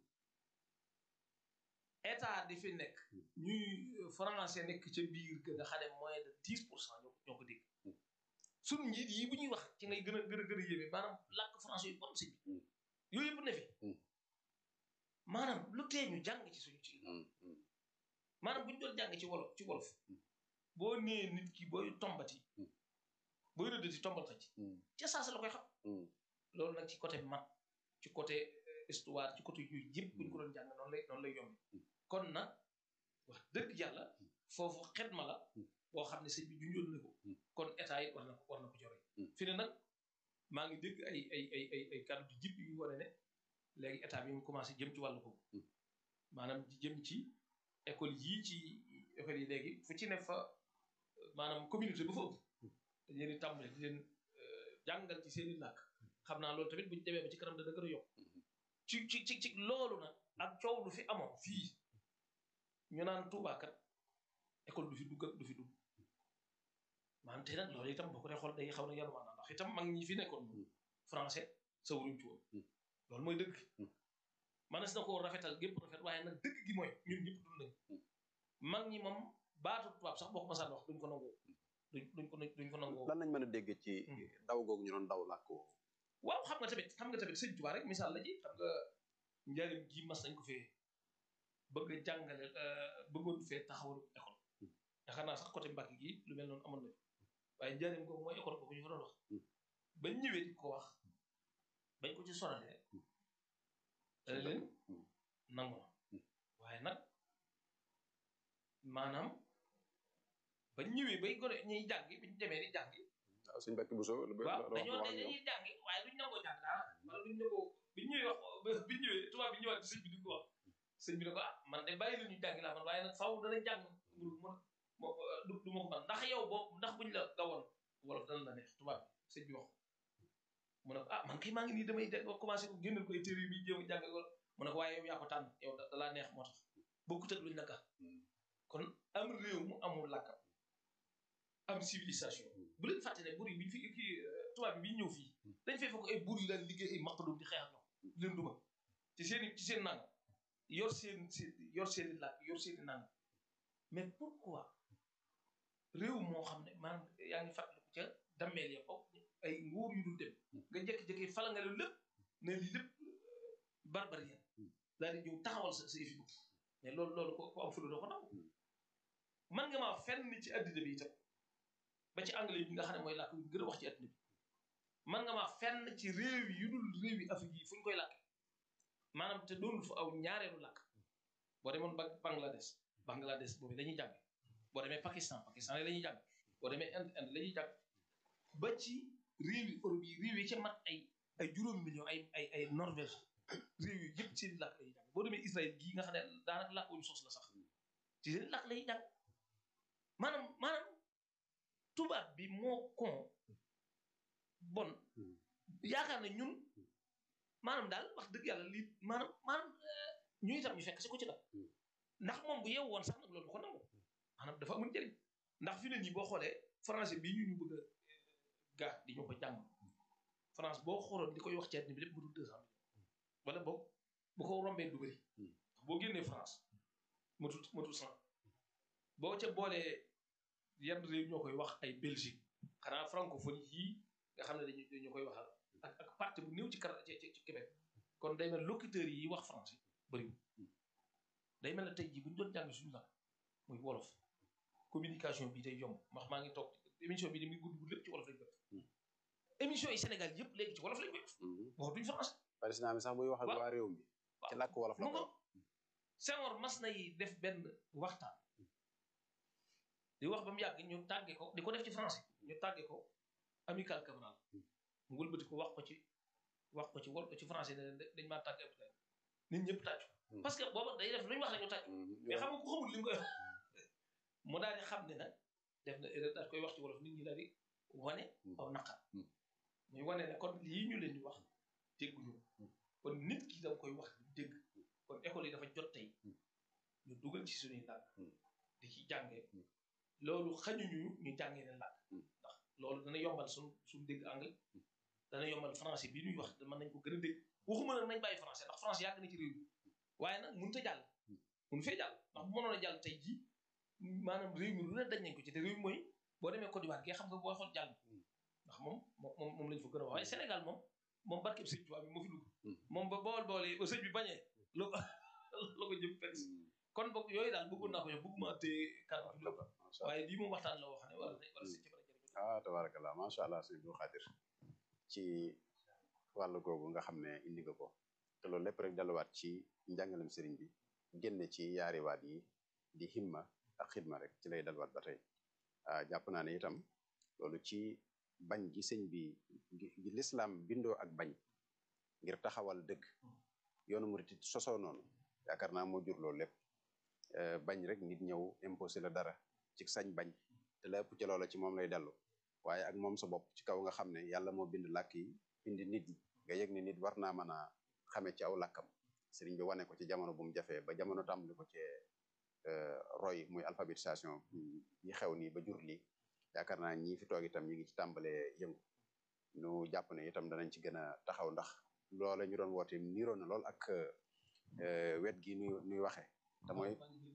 état di fi nekk ñuy français nekk ca biir que nga xam ne moins de dix pour cent ñoo ñoo ko dégg Mm. suñu njiit yi bu ñuy wax ci ngay gën a gën a gën a yéeme maanaam làkk français yu bon si bi Mm. yooyu yëpp ne fi Mm. maanaam lu tee ñu jàng ci suñu ci Mm, mm, maanaam bu ñu doon jàng ci wolof ci wolof Mm. boo nee nit ki booy tombati Mm. booy rëddati tombal xëcc mm, ca saasa la koy xam mm. loolu nag ci côté mat ci côté euh, histoire ci côté yooyu yëpp bu ñu ko doon jàng noonu lay noonu lay yombe kon nag wax dëgg yàlla foofu xedma la boo xam ne sëñ bi junjoon na ko kon état yi war na ko war na ko jore fi ne nag maa ngi dégg ay ay ay ay ay kàddu di jib yu wane ne léegi état bi mu commencé jëm ci wàllu boobu maanaam di jëm ci école yii ci école yi léegi fu ci ne fa maanaam communauté ba fa ëpp dañ leen di tàmbale di leen euh, jàngal ci seen i làkk xam naa loolu tamit bu ñu demee ba ci kanam dana gën a yokk ci ci ci ci loolu nag ak coow lu fi amoon fii ñu naan Tuubaa kat école du fi dugg ak du fi dugg maanaam te nag loolu itam boo ko dee xool day xaw na yanu maanaam ndax itam mag ñi fi nekkoon moom français sa wuruñ ci woon loolu mooy dëgg manas na koo rafetal gépp rafet waaye nag dëgg gi mooy ñun ñëpp dund nañ mag ñi moom baatu tubaab sax boo ko masaan wax duñ ko nangoo duñ duñ ko duñ ko nangoo lan lañ mën a dégg ci daw googu ñu doon daw làkk woowu waaw xam nga tamit xam nga tamit sëñ Tuubaa rek misaal la ci xam nga njariñ gi mas nañ ko fee bëgg a jàngale bëggoon fee taxawal école yaakaar naa sax côté Mbàkke gi lu mel noonu amoon na fi waaye njariñ googu mooy école boobu ñu fa doon wax bañ ñëwee di ko wax bañ ko ci sonalee dana leen nangu na waaye nag maanaam bañ ñëwee bay gone ñuy jàngi biñ demee di jàngi waaw suñ Mbàkke Buso waaw dañoo ne dañuy jàngi waaye duñ nangoo jàng daal wala duñ nangoo biñ ñëwee wax biñ ñëwee tubaab bi ñëwaat sëñ bi di ko wax sëñ bi ne ko ah man de bàyyi la ñu jàngi laa man waaye nag faaw dana jàng mu mu du du ma ko man ndax yow boobu ndax buñ la gawoon wolof dana la neex tubaab bi sëñ bi wax mu ne ko ah man kay maa ngi nii damay de commencé ko génnal ko ay téere yi muy jéem a jàng wala mu ne ko waaye yow yaa ko tànn yow da laa neex moo tax bokkut ak luñ la ka kon am réew mu amul làkkam am civilisation bu leen fàtte ne bur yi biñ fi kii tubaab bi bi ñëw fii dañ fay fekk ay bur yi daan liggéey ay maqadum di xeex ak ñoom di leen duma ci seen ci seen nang yor seen seen yor seen i làkk yor seen i nang mais pourquoi réew moo xam ne maanaam yaa ngi fàttaliku ca dammeel ya foofu ay nguur yu dul dem nga jékki-jékki fala nga leen lépp ne lii lépp barbarien daal di ñëw taxawal sa sa yëfi bopp mais loolu loolu ko ko am fulu doo ko nangu man nga maa fenn ci addina bi itam ba ci anglais bi nga xam ne mooy làkk bi gën a wax ci àdduna bi man nga maa fenn ci réew yi yu dul réew yi Afrique yi fu ñu koy làkk maanaam te doonul fa aw ñaareelu làkk boo demoon ba Bangladesh Bangladesh boobu la ñuy jàng boo demee Pakistan Pakistan la ñuy jàng boo demee Inde Inde la ñuy jàng ba ci réew yi Europe yi réew yi ca mat ay ay juróom million ay ay ay Norvège réew yi yëpp seen làkk la ñuy jàng boo demee Israël gii nga xam ne daanaka làkk wuñu sos la sax ci seen làkk la ñuy jàng maanaam maanaam tubaab bi moo kon bon yaakaar na ñun maanaam daal wax dëgg yàlla lii maanaam maanaam ñu itam ñu fekk si ko ci nag ndax moom bu yeewu woon sax nag loolu ko nangu maanaam dafa amul njëriñ ndax fi ne nii boo xoolee français bii ñu ñu bëgg a gaa di ñu ko jàng France boo xooloon di koy wax ci àddina bi lépp bu dul deux cent millions wala boog bu ko rombee du bëri boo génnee France matul matul cent boo ca boolee yenn réew ñoo koy wax ay Belgique xanaa francophonie yii nga xam ne dañu dañu koy waxal ak ak parti bu néew ci kar ci ci Québec kon day mel locuteurs yi wax français bëriwul day mel ne tey jii bu ñu doon jàng suñu la muy wolof communication bi day yomb ndax maa ngi toog émission bi ni muy gudd gudd lépp ci wolof lañ koy def émission yi Sénégal yëpp léegi ci wolof lañ koy def waxatuñ français président bi sax buy wax ak waa réew mi ci làkk wolof la mu koy ngo Senghor mas na yi def benn waxtaan di wax ba mu yàgg ñu tàgge ko di ko def ci français ñu tàgge ko amical Cabral mu wëlbati ko wax ko ci wax ko ci wol ci français ne leen dañ maa tàgge amical nit ñëpp tàccu parce que booba day def lu ñu wax rek ñu tàccu mais xam nga ku xamul li nga koy wax mu daal di xam ne nag def na erreur daal koy wax ci wolof nit ñi daal di wane aw naqar muy wane ne kon lii ñu leen di wax dégguñu kon nit ki danga koy wax di dégg kon école yi dafa jot tey ñu dugal ci suñuy làkk di ci jàngee loolu xañuñu ñu jàngee ne làkk ndax loolu dana yombal suñu suñu dégg anglais dana yombal français bi ñuy wax mën nañ ko gën a dégg waxuma nag nañ bàyyi français ndax français yàgg na ci réew mi waaye nag mënut a jàll mënu fee jàll ndax bu mënoon a jàll tey jii maanaam réew mi lu ne dañ nañ ko ci te réew mi mooy boo demee Côte d'Ivoire gee xam nga boo xool jàll ndax moom moom moom lañ fa gën a wax waaye Sénégal moom moom barkeb sëñ Tuubaa bi moo fi dugg moom ba bool bool yi ba sëñ bi bañee la ko la ko jëm fekk si kon boog yooyu daal bëggoon naa ko yow bëgguma téye kàddu bi lépp waaye lii moom waxtaan la woo xam ne wala wala si ci mën a jëriñu ah tabarakallah macha allah sëñ Abdou Khadir ci wàllu googu nga xam ne indi nga ko te loolu lépp rek delluwaat ci njàngalem sëriñ bi génne ci yaari waat yi di himma ak xidma rek ci lay delluwaat ba tey ah jàpp naa ne itam loolu ci bañ gi sëñ bi gi lislaam bindoo ak bañ ngir taxawal dëgg yoonu murit it sosoo noonu yaakaar naa moo jur loolu lépp bañ rek nit ñëw imposé la dara ci sañ bañ te lépp ci loola ci moom lay dellu waaye ak moom sa bopp ci kaw nga xam ne yàlla moo bind làkk yi bindi nit ñi nga yëg ne nit war naa mën a xame ci aw làkkam sëriñ bi wane ko ci jamono bu mu jafee ba jamono tàmbali ko ci roy muy alphabétisation yi xew nii ba jur lii yaakaar naa ñii fi toog itam ñi ngi ci tàmbalee yëngu nu jàpp ne itam danañ ci gën a taxaw ndax loola ñu doon woote niroon na lool ak wet gi nuy nuy waxee te mooy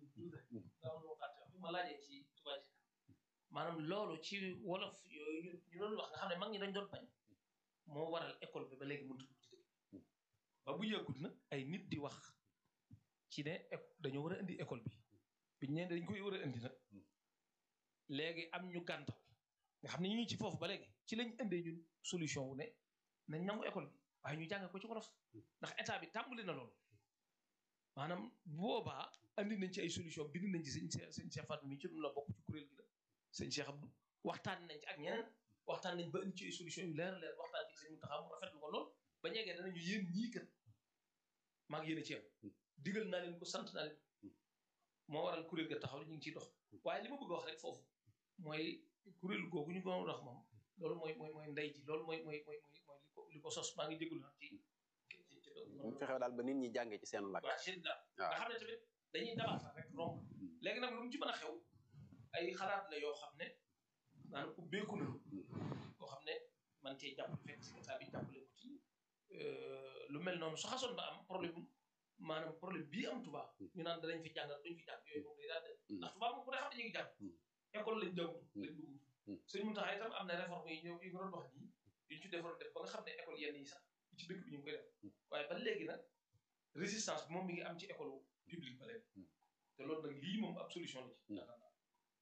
ma laajee ci tubaab maanaam loolu ci wolof yooyu ñu doon wax nga xam ne mag ñi dañ doon bañ moo waral école bi ba léegi mënut ci dëkk ba bu yàggut nag ay nit di wax ci ne dañoo war a indi école bi biñ ne dañ koy war a indi nag léegi am ñu gàntal nga xam ne ñu ngi ci foofu ba léegi ci lañ indee ñun solution wu ne nañ nangu école bi waaye ñu jàng ko ci wolof ndax état bi tàmbali na loolu maanaam boobaa andi nañ ci ay solution bind nañ ci sëñ sëñ Cheikh Fatou mi ci dun la bokk ci kuréel gi la sëñ Cheikh Abdou waxtaan nañ ci ak ñeneen waxtaan nañ ba indi ci ay solution yu leer leer waxtaan ci sëñ Mountakha mu rafetlu ko lool ba ñeegee danañu yéen ñii kat maa ngi yéen a ci yem digal naa leen ko sant naa leen moo waral kuréel ga taxaw ñu ngi ciy dox waaye li ma bëgg a wax rek foofu mooy kuréel googu ñu ko wax moom loolu mooy mooy mooy ndey ji loolu mooy mooy mooy mooy li ko li ko sos maa ngi jégalu nag ci mu fexe daal ba nit ñi jàngee ci seen làkk waaw seen daal nga xam ne tamit dañuy dabaatal rek romb léegi nag lu mu ci mën a xew ay xalaat la yoo xam ne maanaam ubbeeku na koo xam ne man cee jàpp fekk si état bi jàppale ko ci lu mel noonu su xasoon ba am problème maanaam problème bii am tubaab ñu naan danañ fi jàngal duñ fi jàng yooyu moom day daal de ndax tubaab moom ku ne xam ne ñu ngi jàng école lañ jàng lañ dugg sëñ Mountakha itam am na réforme yi ñëw yi nga doon wax nii yuñ ci defaroon def ba nga xam ne école yenn yi sax ci dëkk bi ñu ngi koy def waaye ba léegi nag résistance bi moom mi ngi am ci école publique ba léegi te loolu nag lii moom ab solution la ci yaakaar naa waaw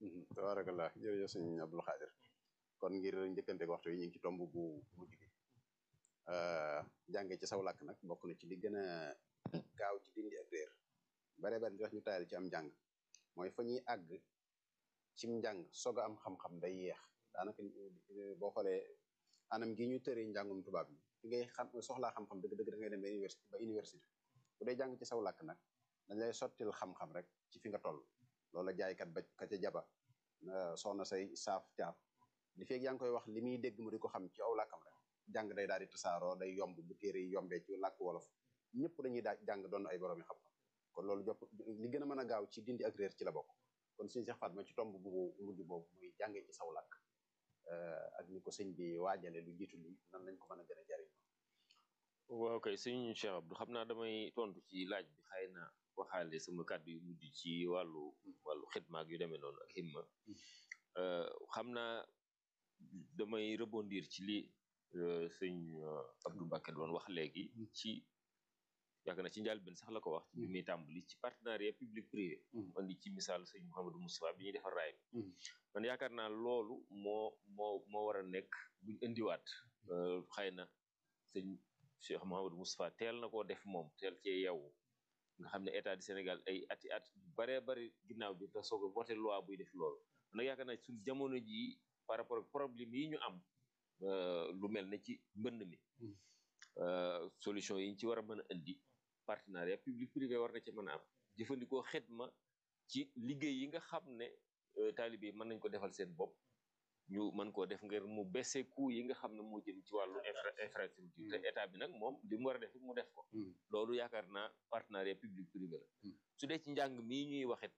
tabarakallah jërëjëf sëñ Abdul Xaadir kon ngir njëkkante waxtu yi ñu ngi ci tomb bu mujj gi jànge ci saw làkk nag bokk na ci li gën a gaaw ci dindi ak réer bare bare di tax ñu tayal ci am njàng mooy fa ñuy àgg cim njàng soog a am xam-xam day yeex daanaka boo xoolee anam gi ñu tëree njàngum tubaab bi fi ngay xam soxlaa xam-xam dëgg dëgg da ngay dem ba université ba université bu dee jàng ci saw làkk nag dañ lay sottil xam-xam rek ci fi nga toll loola jaaykat ba ka ca jaba soxna say saaf caaf li feeg yaa ngi koy wax li muy dégg mu di ko xam ci aw làkkam rek jàng day daal di tasaaroo day yomb bu téere yi yombee ci làkk wolof ñëpp dañuy daa jàng doon ay borom yi xam-xam kon loolu jopp li gën a mën a gaaw ci dindi ak réer ci la bokk kon sëñ Cheikh Fatma ci tomb bu mujj boobu muy jàngee ci saw làkk ak ni ko sëñ bi waajale lu jiitu li nan lañ ko mën a gën a jariñ waaw kay sëñ Cheikh Abdou xam naa damay tontu ci laaj bi xëy na waxaale sama kàddu yu mujj ci wàllu wàllu xidma ak yu demee noonu ak himma xam naa damay rebondir ci li sëñ Abdou Mbacké doon wax léegi ci yaakaar na ci njëlbéen sax la ko wax ci bi muy tàmbali ci partenariat public privé andi ci misaal sëñ Mouhamadou Moustapha bi ñuy defar raay bi man yaakaar naa loolu moo moo moo war a nekk buñ indiwaat xëy na sëñ Cheikh Mouhamadou Moustapha teel na koo def moom teel cee yeewu nga xam ne état du Sénégal ay ati at baree bari ginnaaw bi te soog a voté loi buy def loolu nag yaakaar naa suñ jamono jii par rapport ak problème yi ñu am lu mel ne ci mbënd mi solution yi ñu ci war a mën a indi partenariat public privé war na ci mën a am jëfandikoo xidma ci liggéey yi nga xam ne taalibe yi mën nañ ko defal seen bopp ñu mën koo def ngir mu baisse coût yi nga xam ne moo jëm ci wàllu infrastructure te état bi nag moom li mu war a def mu def ko loolu yaakaar naa partenariat public privé la su dee ci njàng mii ñuy waxit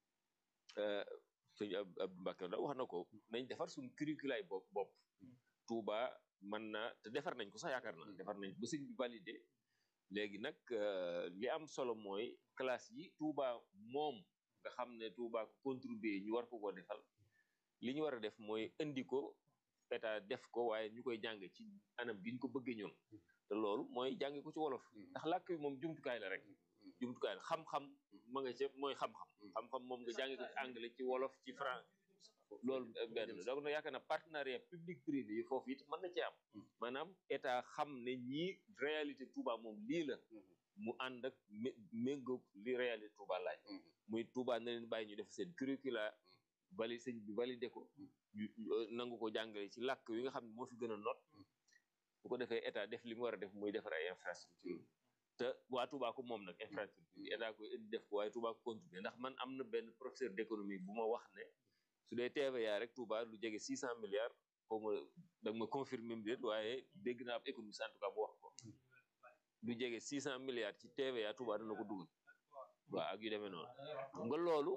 sëñ Abdou Mbacké da wax na ko nañ defar suñ curriculaay bopp bopp Touba mën na te defar nañ ko sax yaakaar naa defar nañ ba sëñ bi validé léegi nag li am solo mooy classe yi Touba moom nga xam ne Touba ko contribuer ñu war ko ko defal li ñu war a def mooy indi ko état def ko waaye ñu koy jàng ci anam gi ñu ko bëggee ñoom te loolu mooy jàng ko ci wolof ndax làkk bi moom jumtukaay la rek jumtukaay la xam-xam ma nga ca mooy xam-xam xam-xam moom nga jàng ko ci anglais ci wolof ci français loolu benn donc nag yaakaar na partenariat public privé yi foofu it mën na ci am maanaam état xam ne ñii réalité Touba moom lii la mu ànd ak méngoog li réalité Touba laaj muy Touba na leen bàyyi ñu def seen curricula vali sëñ bi validé ko nangu ko jàngale ci làkk yi nga xam ne moo fi gën a not bu ko defee état def li mu war a def muy defar ay infrastructure te waa Touba ko moom nag infrastructure bi état koy indi def ko waaye Touba ko contribuer ndax man am na benn professeur d'économie bu ma wax ne su dee TVA rek Touba lu jege six cent milliards xaw ma da nga ma confirmer déet waaye dégg naa ab économiste en tout cas bu wax ko lu jege six cent milliards ci TVA Touba dana ko dugal waaw ak yu demee noonu nga loolu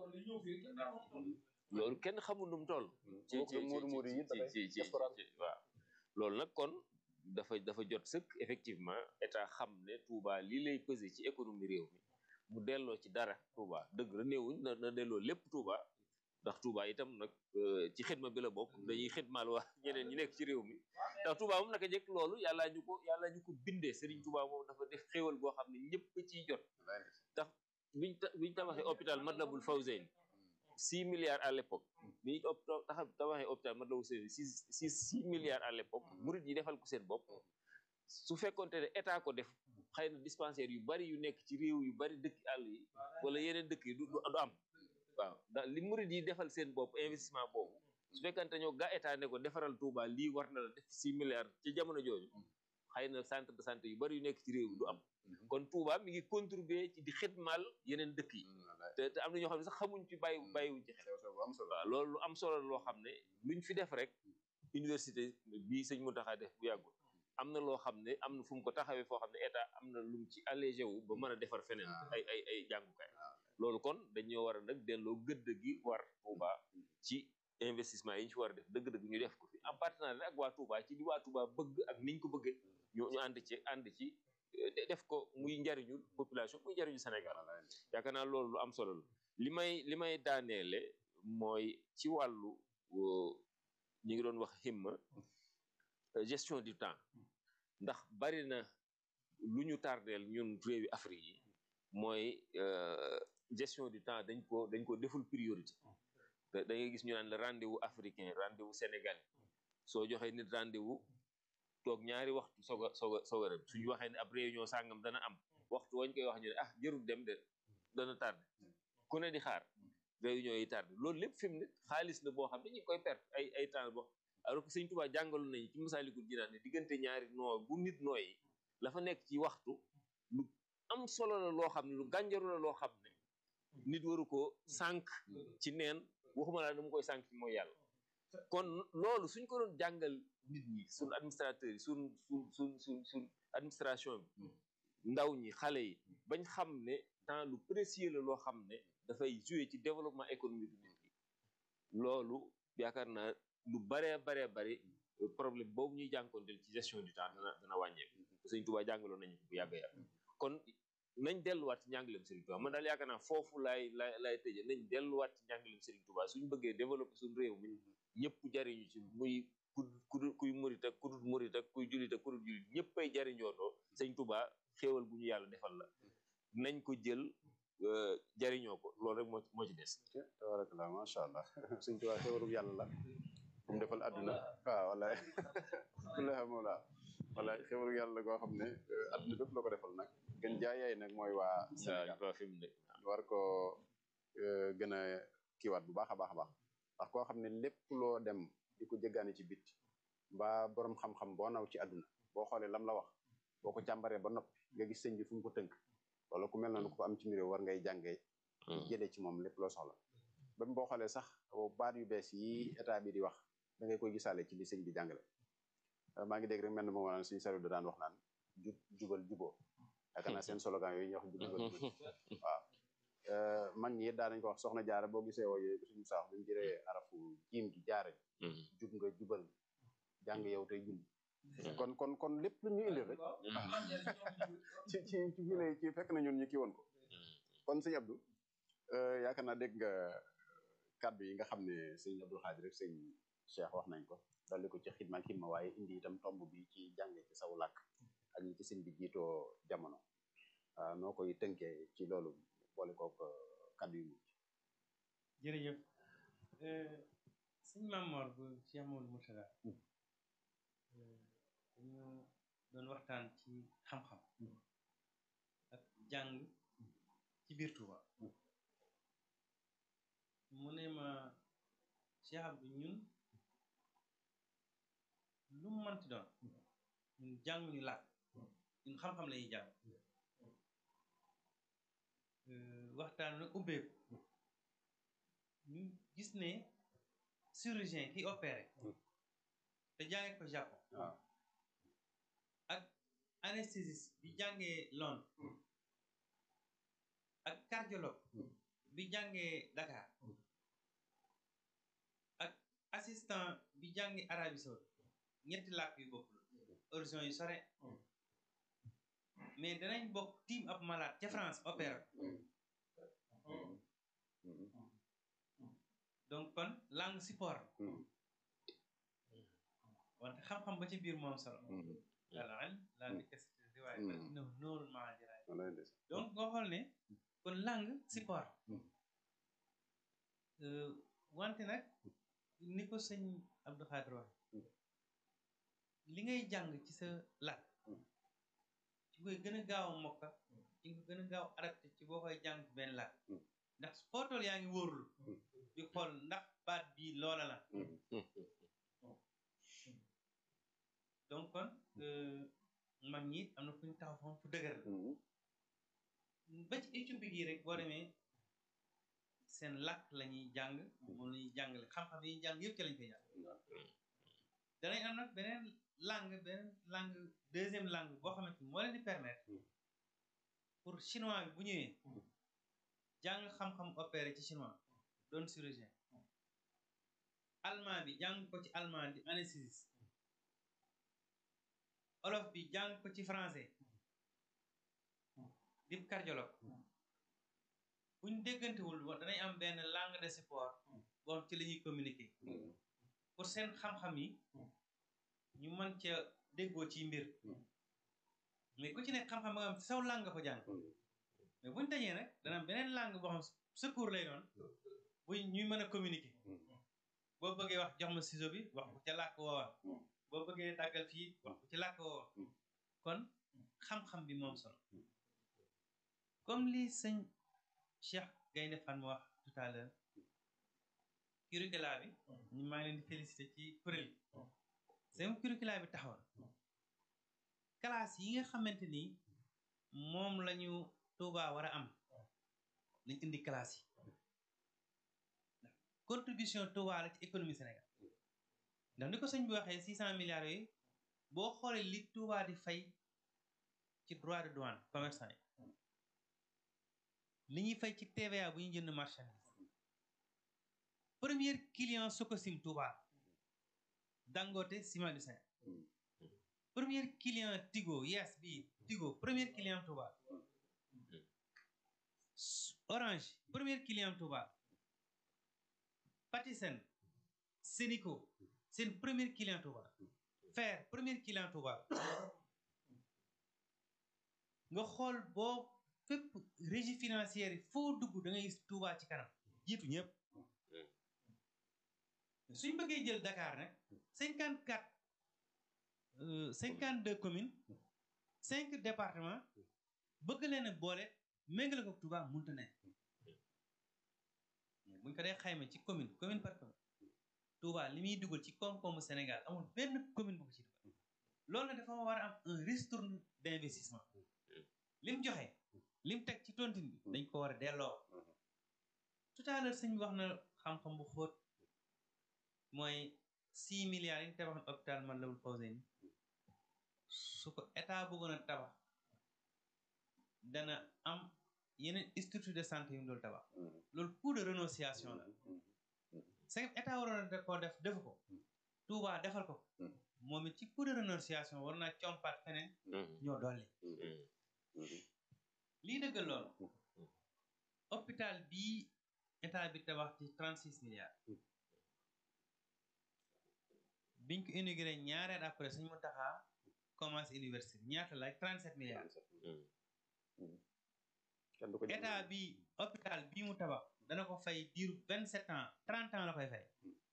loolu kenn xamul nu mu toll ci ci ci ci waaw loolu nag kon dafa dafa jot sëkk effectivement état xam ne Touba lii lay peser ci économie réew mi mu delloo ci dara Touba dëgg la néewuñ na na delloo lépp Touba ndax Touba itam nag ci xidma bi la bokk dañuy xidmaal wax ñeneen ñi nekk ci réew mi ndax Touba moom naka jëkk loolu yàllaa ñu ko yàllaa ñu ko bindee Serigne Touba moom dafa def xéwal goo xam ne ñëpp ciy jot tax biñ biñ tabaxee hôpital Matlaboul Fawzeyni six milliards à l'époque bi ñu taxa tabaxee hôpital Matlaboul Fawzeyni six six six milliards à l'époque murid yi defal ko seen bopp su fekkonte ne état ko def xëy na dispensaire yu bari yu nekk ci réew yu bari dëkk àll yi wala yeneen dëkk yi du du am waaw ndax li murid yi defal seen bopp investissement boobu su fekkante ñoo gaa état ne ko defaral Touba lii war na la def six milliards ci jamono jooju xëy na centre de santé yu bari yu nekk ci réew du am kon Touba mi ngi contribuer ci di xidmaal yeneen dëkk yi te te am na ñoo xam ne sax xamuñ ci bàyyi bàyyiwuñ ci xel waaw loolu lu am solo loo xam ne luñ fi def rek université bii sëñ Mountakha def bu yàggul am na loo xam ne am na fu mu ko taxawee foo xam ne état am na lu mu ci allégé wu ba mën a defar feneen ay ay ay jàngukaay loolu kon dañoo war a nag delloo gëdd gi war Touba ci investissement yi ñu ci war a def dëgg-dëgg ñu def ko fi en partenariat ak waa Touba ci li waa Touba bëgg ak niñ ko bëggee ñu ñu ànd ci ànd ci def ko muy njariñu population muy njariñu Sénégal yaakaar naa loolu lu am solo la li may li may daaneele mooy ci wàllu ñi ngi doon wax himma gestion du temps ndax bari na lu ñu tardeel ñun réewi Afrique yi mooy gestion du temps dañ ko dañ ko deful priorité da da ngay gis ñu naan la rendez-vous africain rendez-vous sénégalais soo joxee nit rendez-vous toog ñaari waxtu soog a soog a soog a dem suñu waxee ne ab réunion sàngam dana am waxtu wañ koy wax ñu ne ah jërul dem de dana tardé ku ne di xaar réunion yi tardé loolu lépp fi mu ne xaalis la boo xam ne ñu ngi koy perte ay ay temps boo alors que sëñ Tuubaa jàngaloon nañu ci Masaalikul Jinaan ne diggante ñaari noo bu nit nooyi la fa nekk ci waxtu lu am solo la loo xam ne lu gànjaru la loo xam ne nit waru ko sànq ci neen waxuma laa ne mu koy sànq ci mooy yàlla kon loolu suñ ko doon jàngal nit ñi suñ administrateurs yi suñ suñ suñ suñ suñ administration bi ndaw ñi xale yi bañ xam ne temps lu précieux la loo xam ne dafay jouer ci développement économique bi nit ñi loolu yaakaar naa lu baree baree bari problème boobu ñuy jànkonteel ci gestion du temps dana dana wàññeeku sëñ Tuubaa jàngaloon nañu bu yàgg yàgg kon nañ delluwaat ci njàngaleem Serigne Touba man daal yaakaar naa foofu laay laay laay tëje nañ delluwaat ci njàngaleem Serigne Touba suñu bëggee développer suñu réew mi ñëpp jariñu ci muy ku ku kuy murit ak ku dul murit ak kuy julit ak ku dul julit ñëppay jariñootoo sëñ Touba xéewal gu ñu yàlla defal la nañ ko jël jariñoo ko loolu rek moo moo ci des tabarakallah macha allah sëñ Tuubaa xéwalug yàlla la bu mu defal àdduna waaw wallaay kullaha mawla wallaay xéwalug yàlla la goo xam ne àdduna bépp la ko defal nag gën jaayaay nag mooy waa Sénégal waaw fi mu ne war ko gën a kiiwaat bu baax a baax a baax ndax koo xam ne lépp loo dem di ko jéggaani ci bit mbaa borom xam-xam boo naw ci àdduna boo xoolee lam la wax boo ko càmbaree ba noppi nga gis sëñ bi fu mu ko tënk wala ku mel noonu ku ko am ci mbir war ngay jàngee jëlee ci moom lépp loo soxla ba boo xoolee sax baat yu bees yi état bi di wax da ngay koy gisaale ci li sëñ bi jàngale maa ngi dégg rek mel na moom naan suñu salu da daan wax naan jub jubal juboo yaakaar naa seen slogan yooyu ñuy wax jub jubal jubal waaw mag ñi daa nañ ko wax soxna jaara boo gisee woo yooyu suñu saax buñu jëree arafu jiim gi jaare jub nga jubal jàng yow tey julli kon kon kon lépp lu ñu indil rek ci ci ci fii lay ci fekk na ñun ñu kii woon ko kon sëñ Abdou yaakaar naa dégg nga kàddu yi nga xam ne sëñ Abdou Xaadir rek sëñ Cheikh wax nañ ko dolli ko ci xidma xidma waaye indi itam tomb bi ci jànge ci saw làkk ak ñi ci sëñ bi jiitoo jamono waaw noo koy tënkee ci loolu boole kook kàddu yu mujj jërëjëf sëñ Mamor bu Cheikh Mamadou Mourtada dañu doon waxtaan ci xam-xam ak jàng ci biir Touba mu ne ma Cheikh Abdou ñun lu mu mënti doon ñun jànguñu làkk ñun xam-xam la ñuy jàng waxtaan na ubbeeku ñu gis ne chirurgien ki opéré te jàngee ko Japon waaw ak anesthésiste bi jàngee Londres ak cardiologue bi jàngee Dakar ak assistant bi jàngee Arabie Saoudite ñetti làkk yu bokk horizon yu sore mais danañ bokk tiim ab malade ca France opéra donc kon langue support wante xam-xam ba ci biir moom solo wala langue kese riwaay no nóorul maa diraay donc nga xool ne kon langue support wante nag ni ko sëñ Abdou Khadre wax li ngay jàng ci sa làkk ci koy gën a gaaw a mokka ci nga gën a gaaw adapté ci boo koy jàng ci benn làkk ndax foo toll yaa ngi wóorlu di xool ndax baat bii loola la donc kon mag ñi am na fu ñu taxaw foofu fu dëgër la ba ci Éthiopie gi rek boo demee seen làkk la ñuy jàng moom la ñuy jàngale xam-xam yi ñuy jàng yëpp ci lañ koy jàng danañ am nag beneen langue beneen langue deuxième langue boo xamante ni moo leen di permettre pour chinois bi bu ñëwee jàng xam-xam opéré ci chinois doon chirurgien allemand bi jàng ko ci allemand di anesthésiste olof bi jàng ko ci français di cardiologue buñ déggantewul danañ am benn langue de support boo xam ci la ñuy communiquer pour seen xam-xam yi ñu mën ca déggoo ci mbir mais ku ci nekk xam-xam ba nga xam saw langue nga ko jàng mais buñ dajee nag dana am beneen langue boo xam secours lay doon bu ñuy mën a communiquer boo bëggee wax jox ma ciseau bi wax ko ca làkk woowa boo bëggee dàggal fii wax ko ci làkk woowa kon xam-xam bi moom solo comme li sëñ Cheikh Gaynde Fatma wax tout à l'heure curricula bi ñu maa ngi leen di félicité ci kuréel yi seen curricula bi taxawoon classe yi nga xamante ni moom lañu Touba war a am lañ indi classe yi contribution Touba la ci économie Sénégal ndax ni ko sëñ bi waxee six cent milliards yooyu boo xoolee li Touba di fay ci droit de douane commerçant yi li ñuy fay ci TVA bu ñu jënd marchandise premier client Sococim Touba Dangote Ciment du Sénégal premier client Tigo yes bi Tigo premier client Touba Orange premier client Touba Patisen Senico seen premier client Touba Fer premier client Touba nga xool boo fépp régie financière yi foo dugg da ngay gis Touba ci kanam jiitu ñëpp suñ bëggee jël Dakar nag cinquante quatre cinquante deux communes cinq départements bëgg leen a boole méngale ko Touba mënta ne buñ ko dee xayma ci commune commune par commune Touba li muy dugal ci koom-koomu Sénégal amul benn commune bu ko ci dugal loolu nag dafa war a am un ristourne d'investissement lim joxe lim teg ci tontine bi dañ ko war a delloo tout à l'heure sëñ bi wax na xam-xam bu xóot mooy six milliards yi ñu tabax hôpital man lawul Fawzeyni su ko état bëggoon a tabax dana am yeneen structure de santé yu mu doon tabax loolu coût de renonciation la c'est que état waroon a koo def defu ko Touba defal ko moom it ci coût de renonciation war naa compaat feneen ñoo dolli lii dëggal loolu hôpital bii état bi tabax ci trente six milliards biñ ko inauguré ñaareel après suñu mu taxaa commencé université bi ñaata laaj trente sept milliards état bi hôpital bii mu tabax dana ko fay diiru vingt sept ans trente ans la koy fay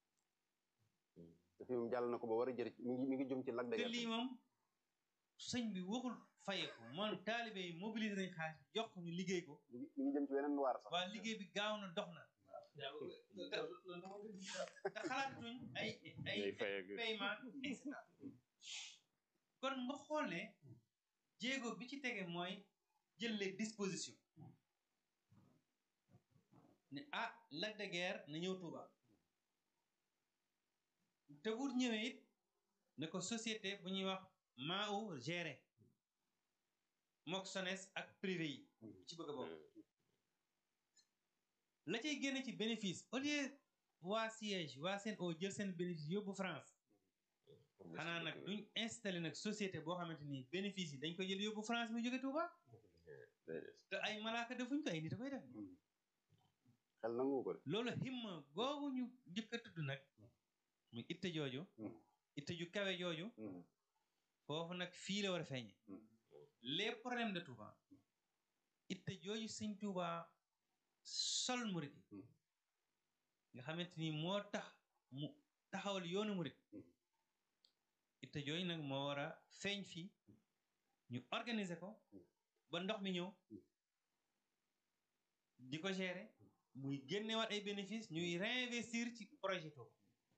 fi mu jàll na ko ba war a jër mi ngi mi ngi jëm ci lag de te lii moom sëñ bi waxul fayeku moom taalibe yi mobilisé nañ xaalis jox ko ñu liggéey ko mi ngi jëm ci weneen waar sax waa liggéey bi gaaw na dox na te xalaatuñ ay ay paiement et cetera kon nga xool ne jéego bi ci tege mooy jël les dispositions ne ah Lac de Guiers na ñëw Touba te wut ñëwee it ne ko société bu ñuy wax maa u géré mook SONES ak privé yi ci bëgg a bokk la cay génne ci bénéfice au lieu waa siège waa seen o jël seen bénéfice yóbbu France xanaa nag duñ installé nag société boo xamante ni bénéfice yi dañ ko jël yóbbu France muy jóge Touba te ay malaaka defuñ ko ay nit a koy def xel nangu ko de loolu himma googu ñu njëkk a tudd nag muy itte jooju itte ju kawe jooju foofu nag fii la war a feeñe les problèmes de Touba itte jooju sëñ Touba sol murit nga xamante ni moo tax mu taxawal yoonu murit itte jooju nag moo war a feeñ fii ñu organiser ko ba ndox mi ñëw di ko gérer muy génnewaat ay bénéfices ñuy réinvestir ci projet Touba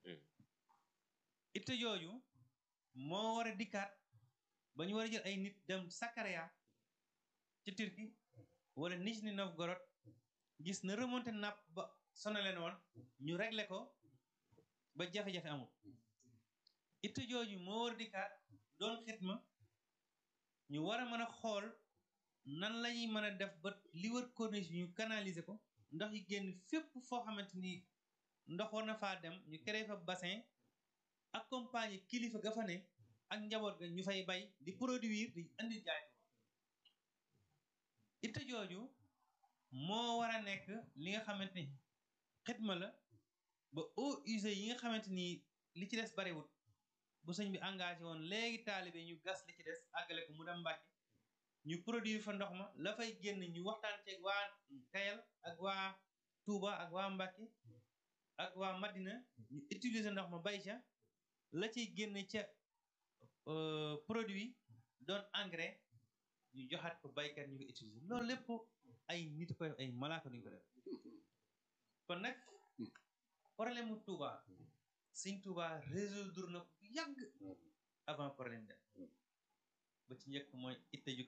itte jooju moo war a dikkaat ba ñu war a jël ay nit dem Sakarya ci Turquie wala Nijni Novgorod gis na remonté napp ba sonaleen woon ñu réglé ko ba jafe-jafe amul itte jooju moo war a dikkaat doon xitma ñu war a mën a xool nan lañuy mën a def ba li wër corniche bi ñu canaliser ko ndox yi génn fépp foo xamante ni ndox war na faa dem ñu créé fa bassin accompagner kilifa ga fa ne ak njaboot ga ñu fay bay di produire di indi jaay ko itte jooju moo war a nekk li nga xamante ni xitma la ba eaux usées yi nga xamante ni li ci des bariwut bu sëñ bi engagé woon léegi taalibe ñu gas li ci des àggale ko mu dem Mbàkke ñu produire fa ndox ma la fay génn ñu waxtaan ceeg waa Kayal ak waa Touba ak waa Mbacke ak waa Madina ñu utiliser ndox ma bay ca la ciy génne ca produit doon engrais ñu joxaat ko baykat ñu ko utiliser loolu lépp ay nit koy ay malaaka duñ ko def kon nag problème mu Touba Sëñ Touba résoudre na ko yàgg avant problème dem ba ci njëkk mooy itte ju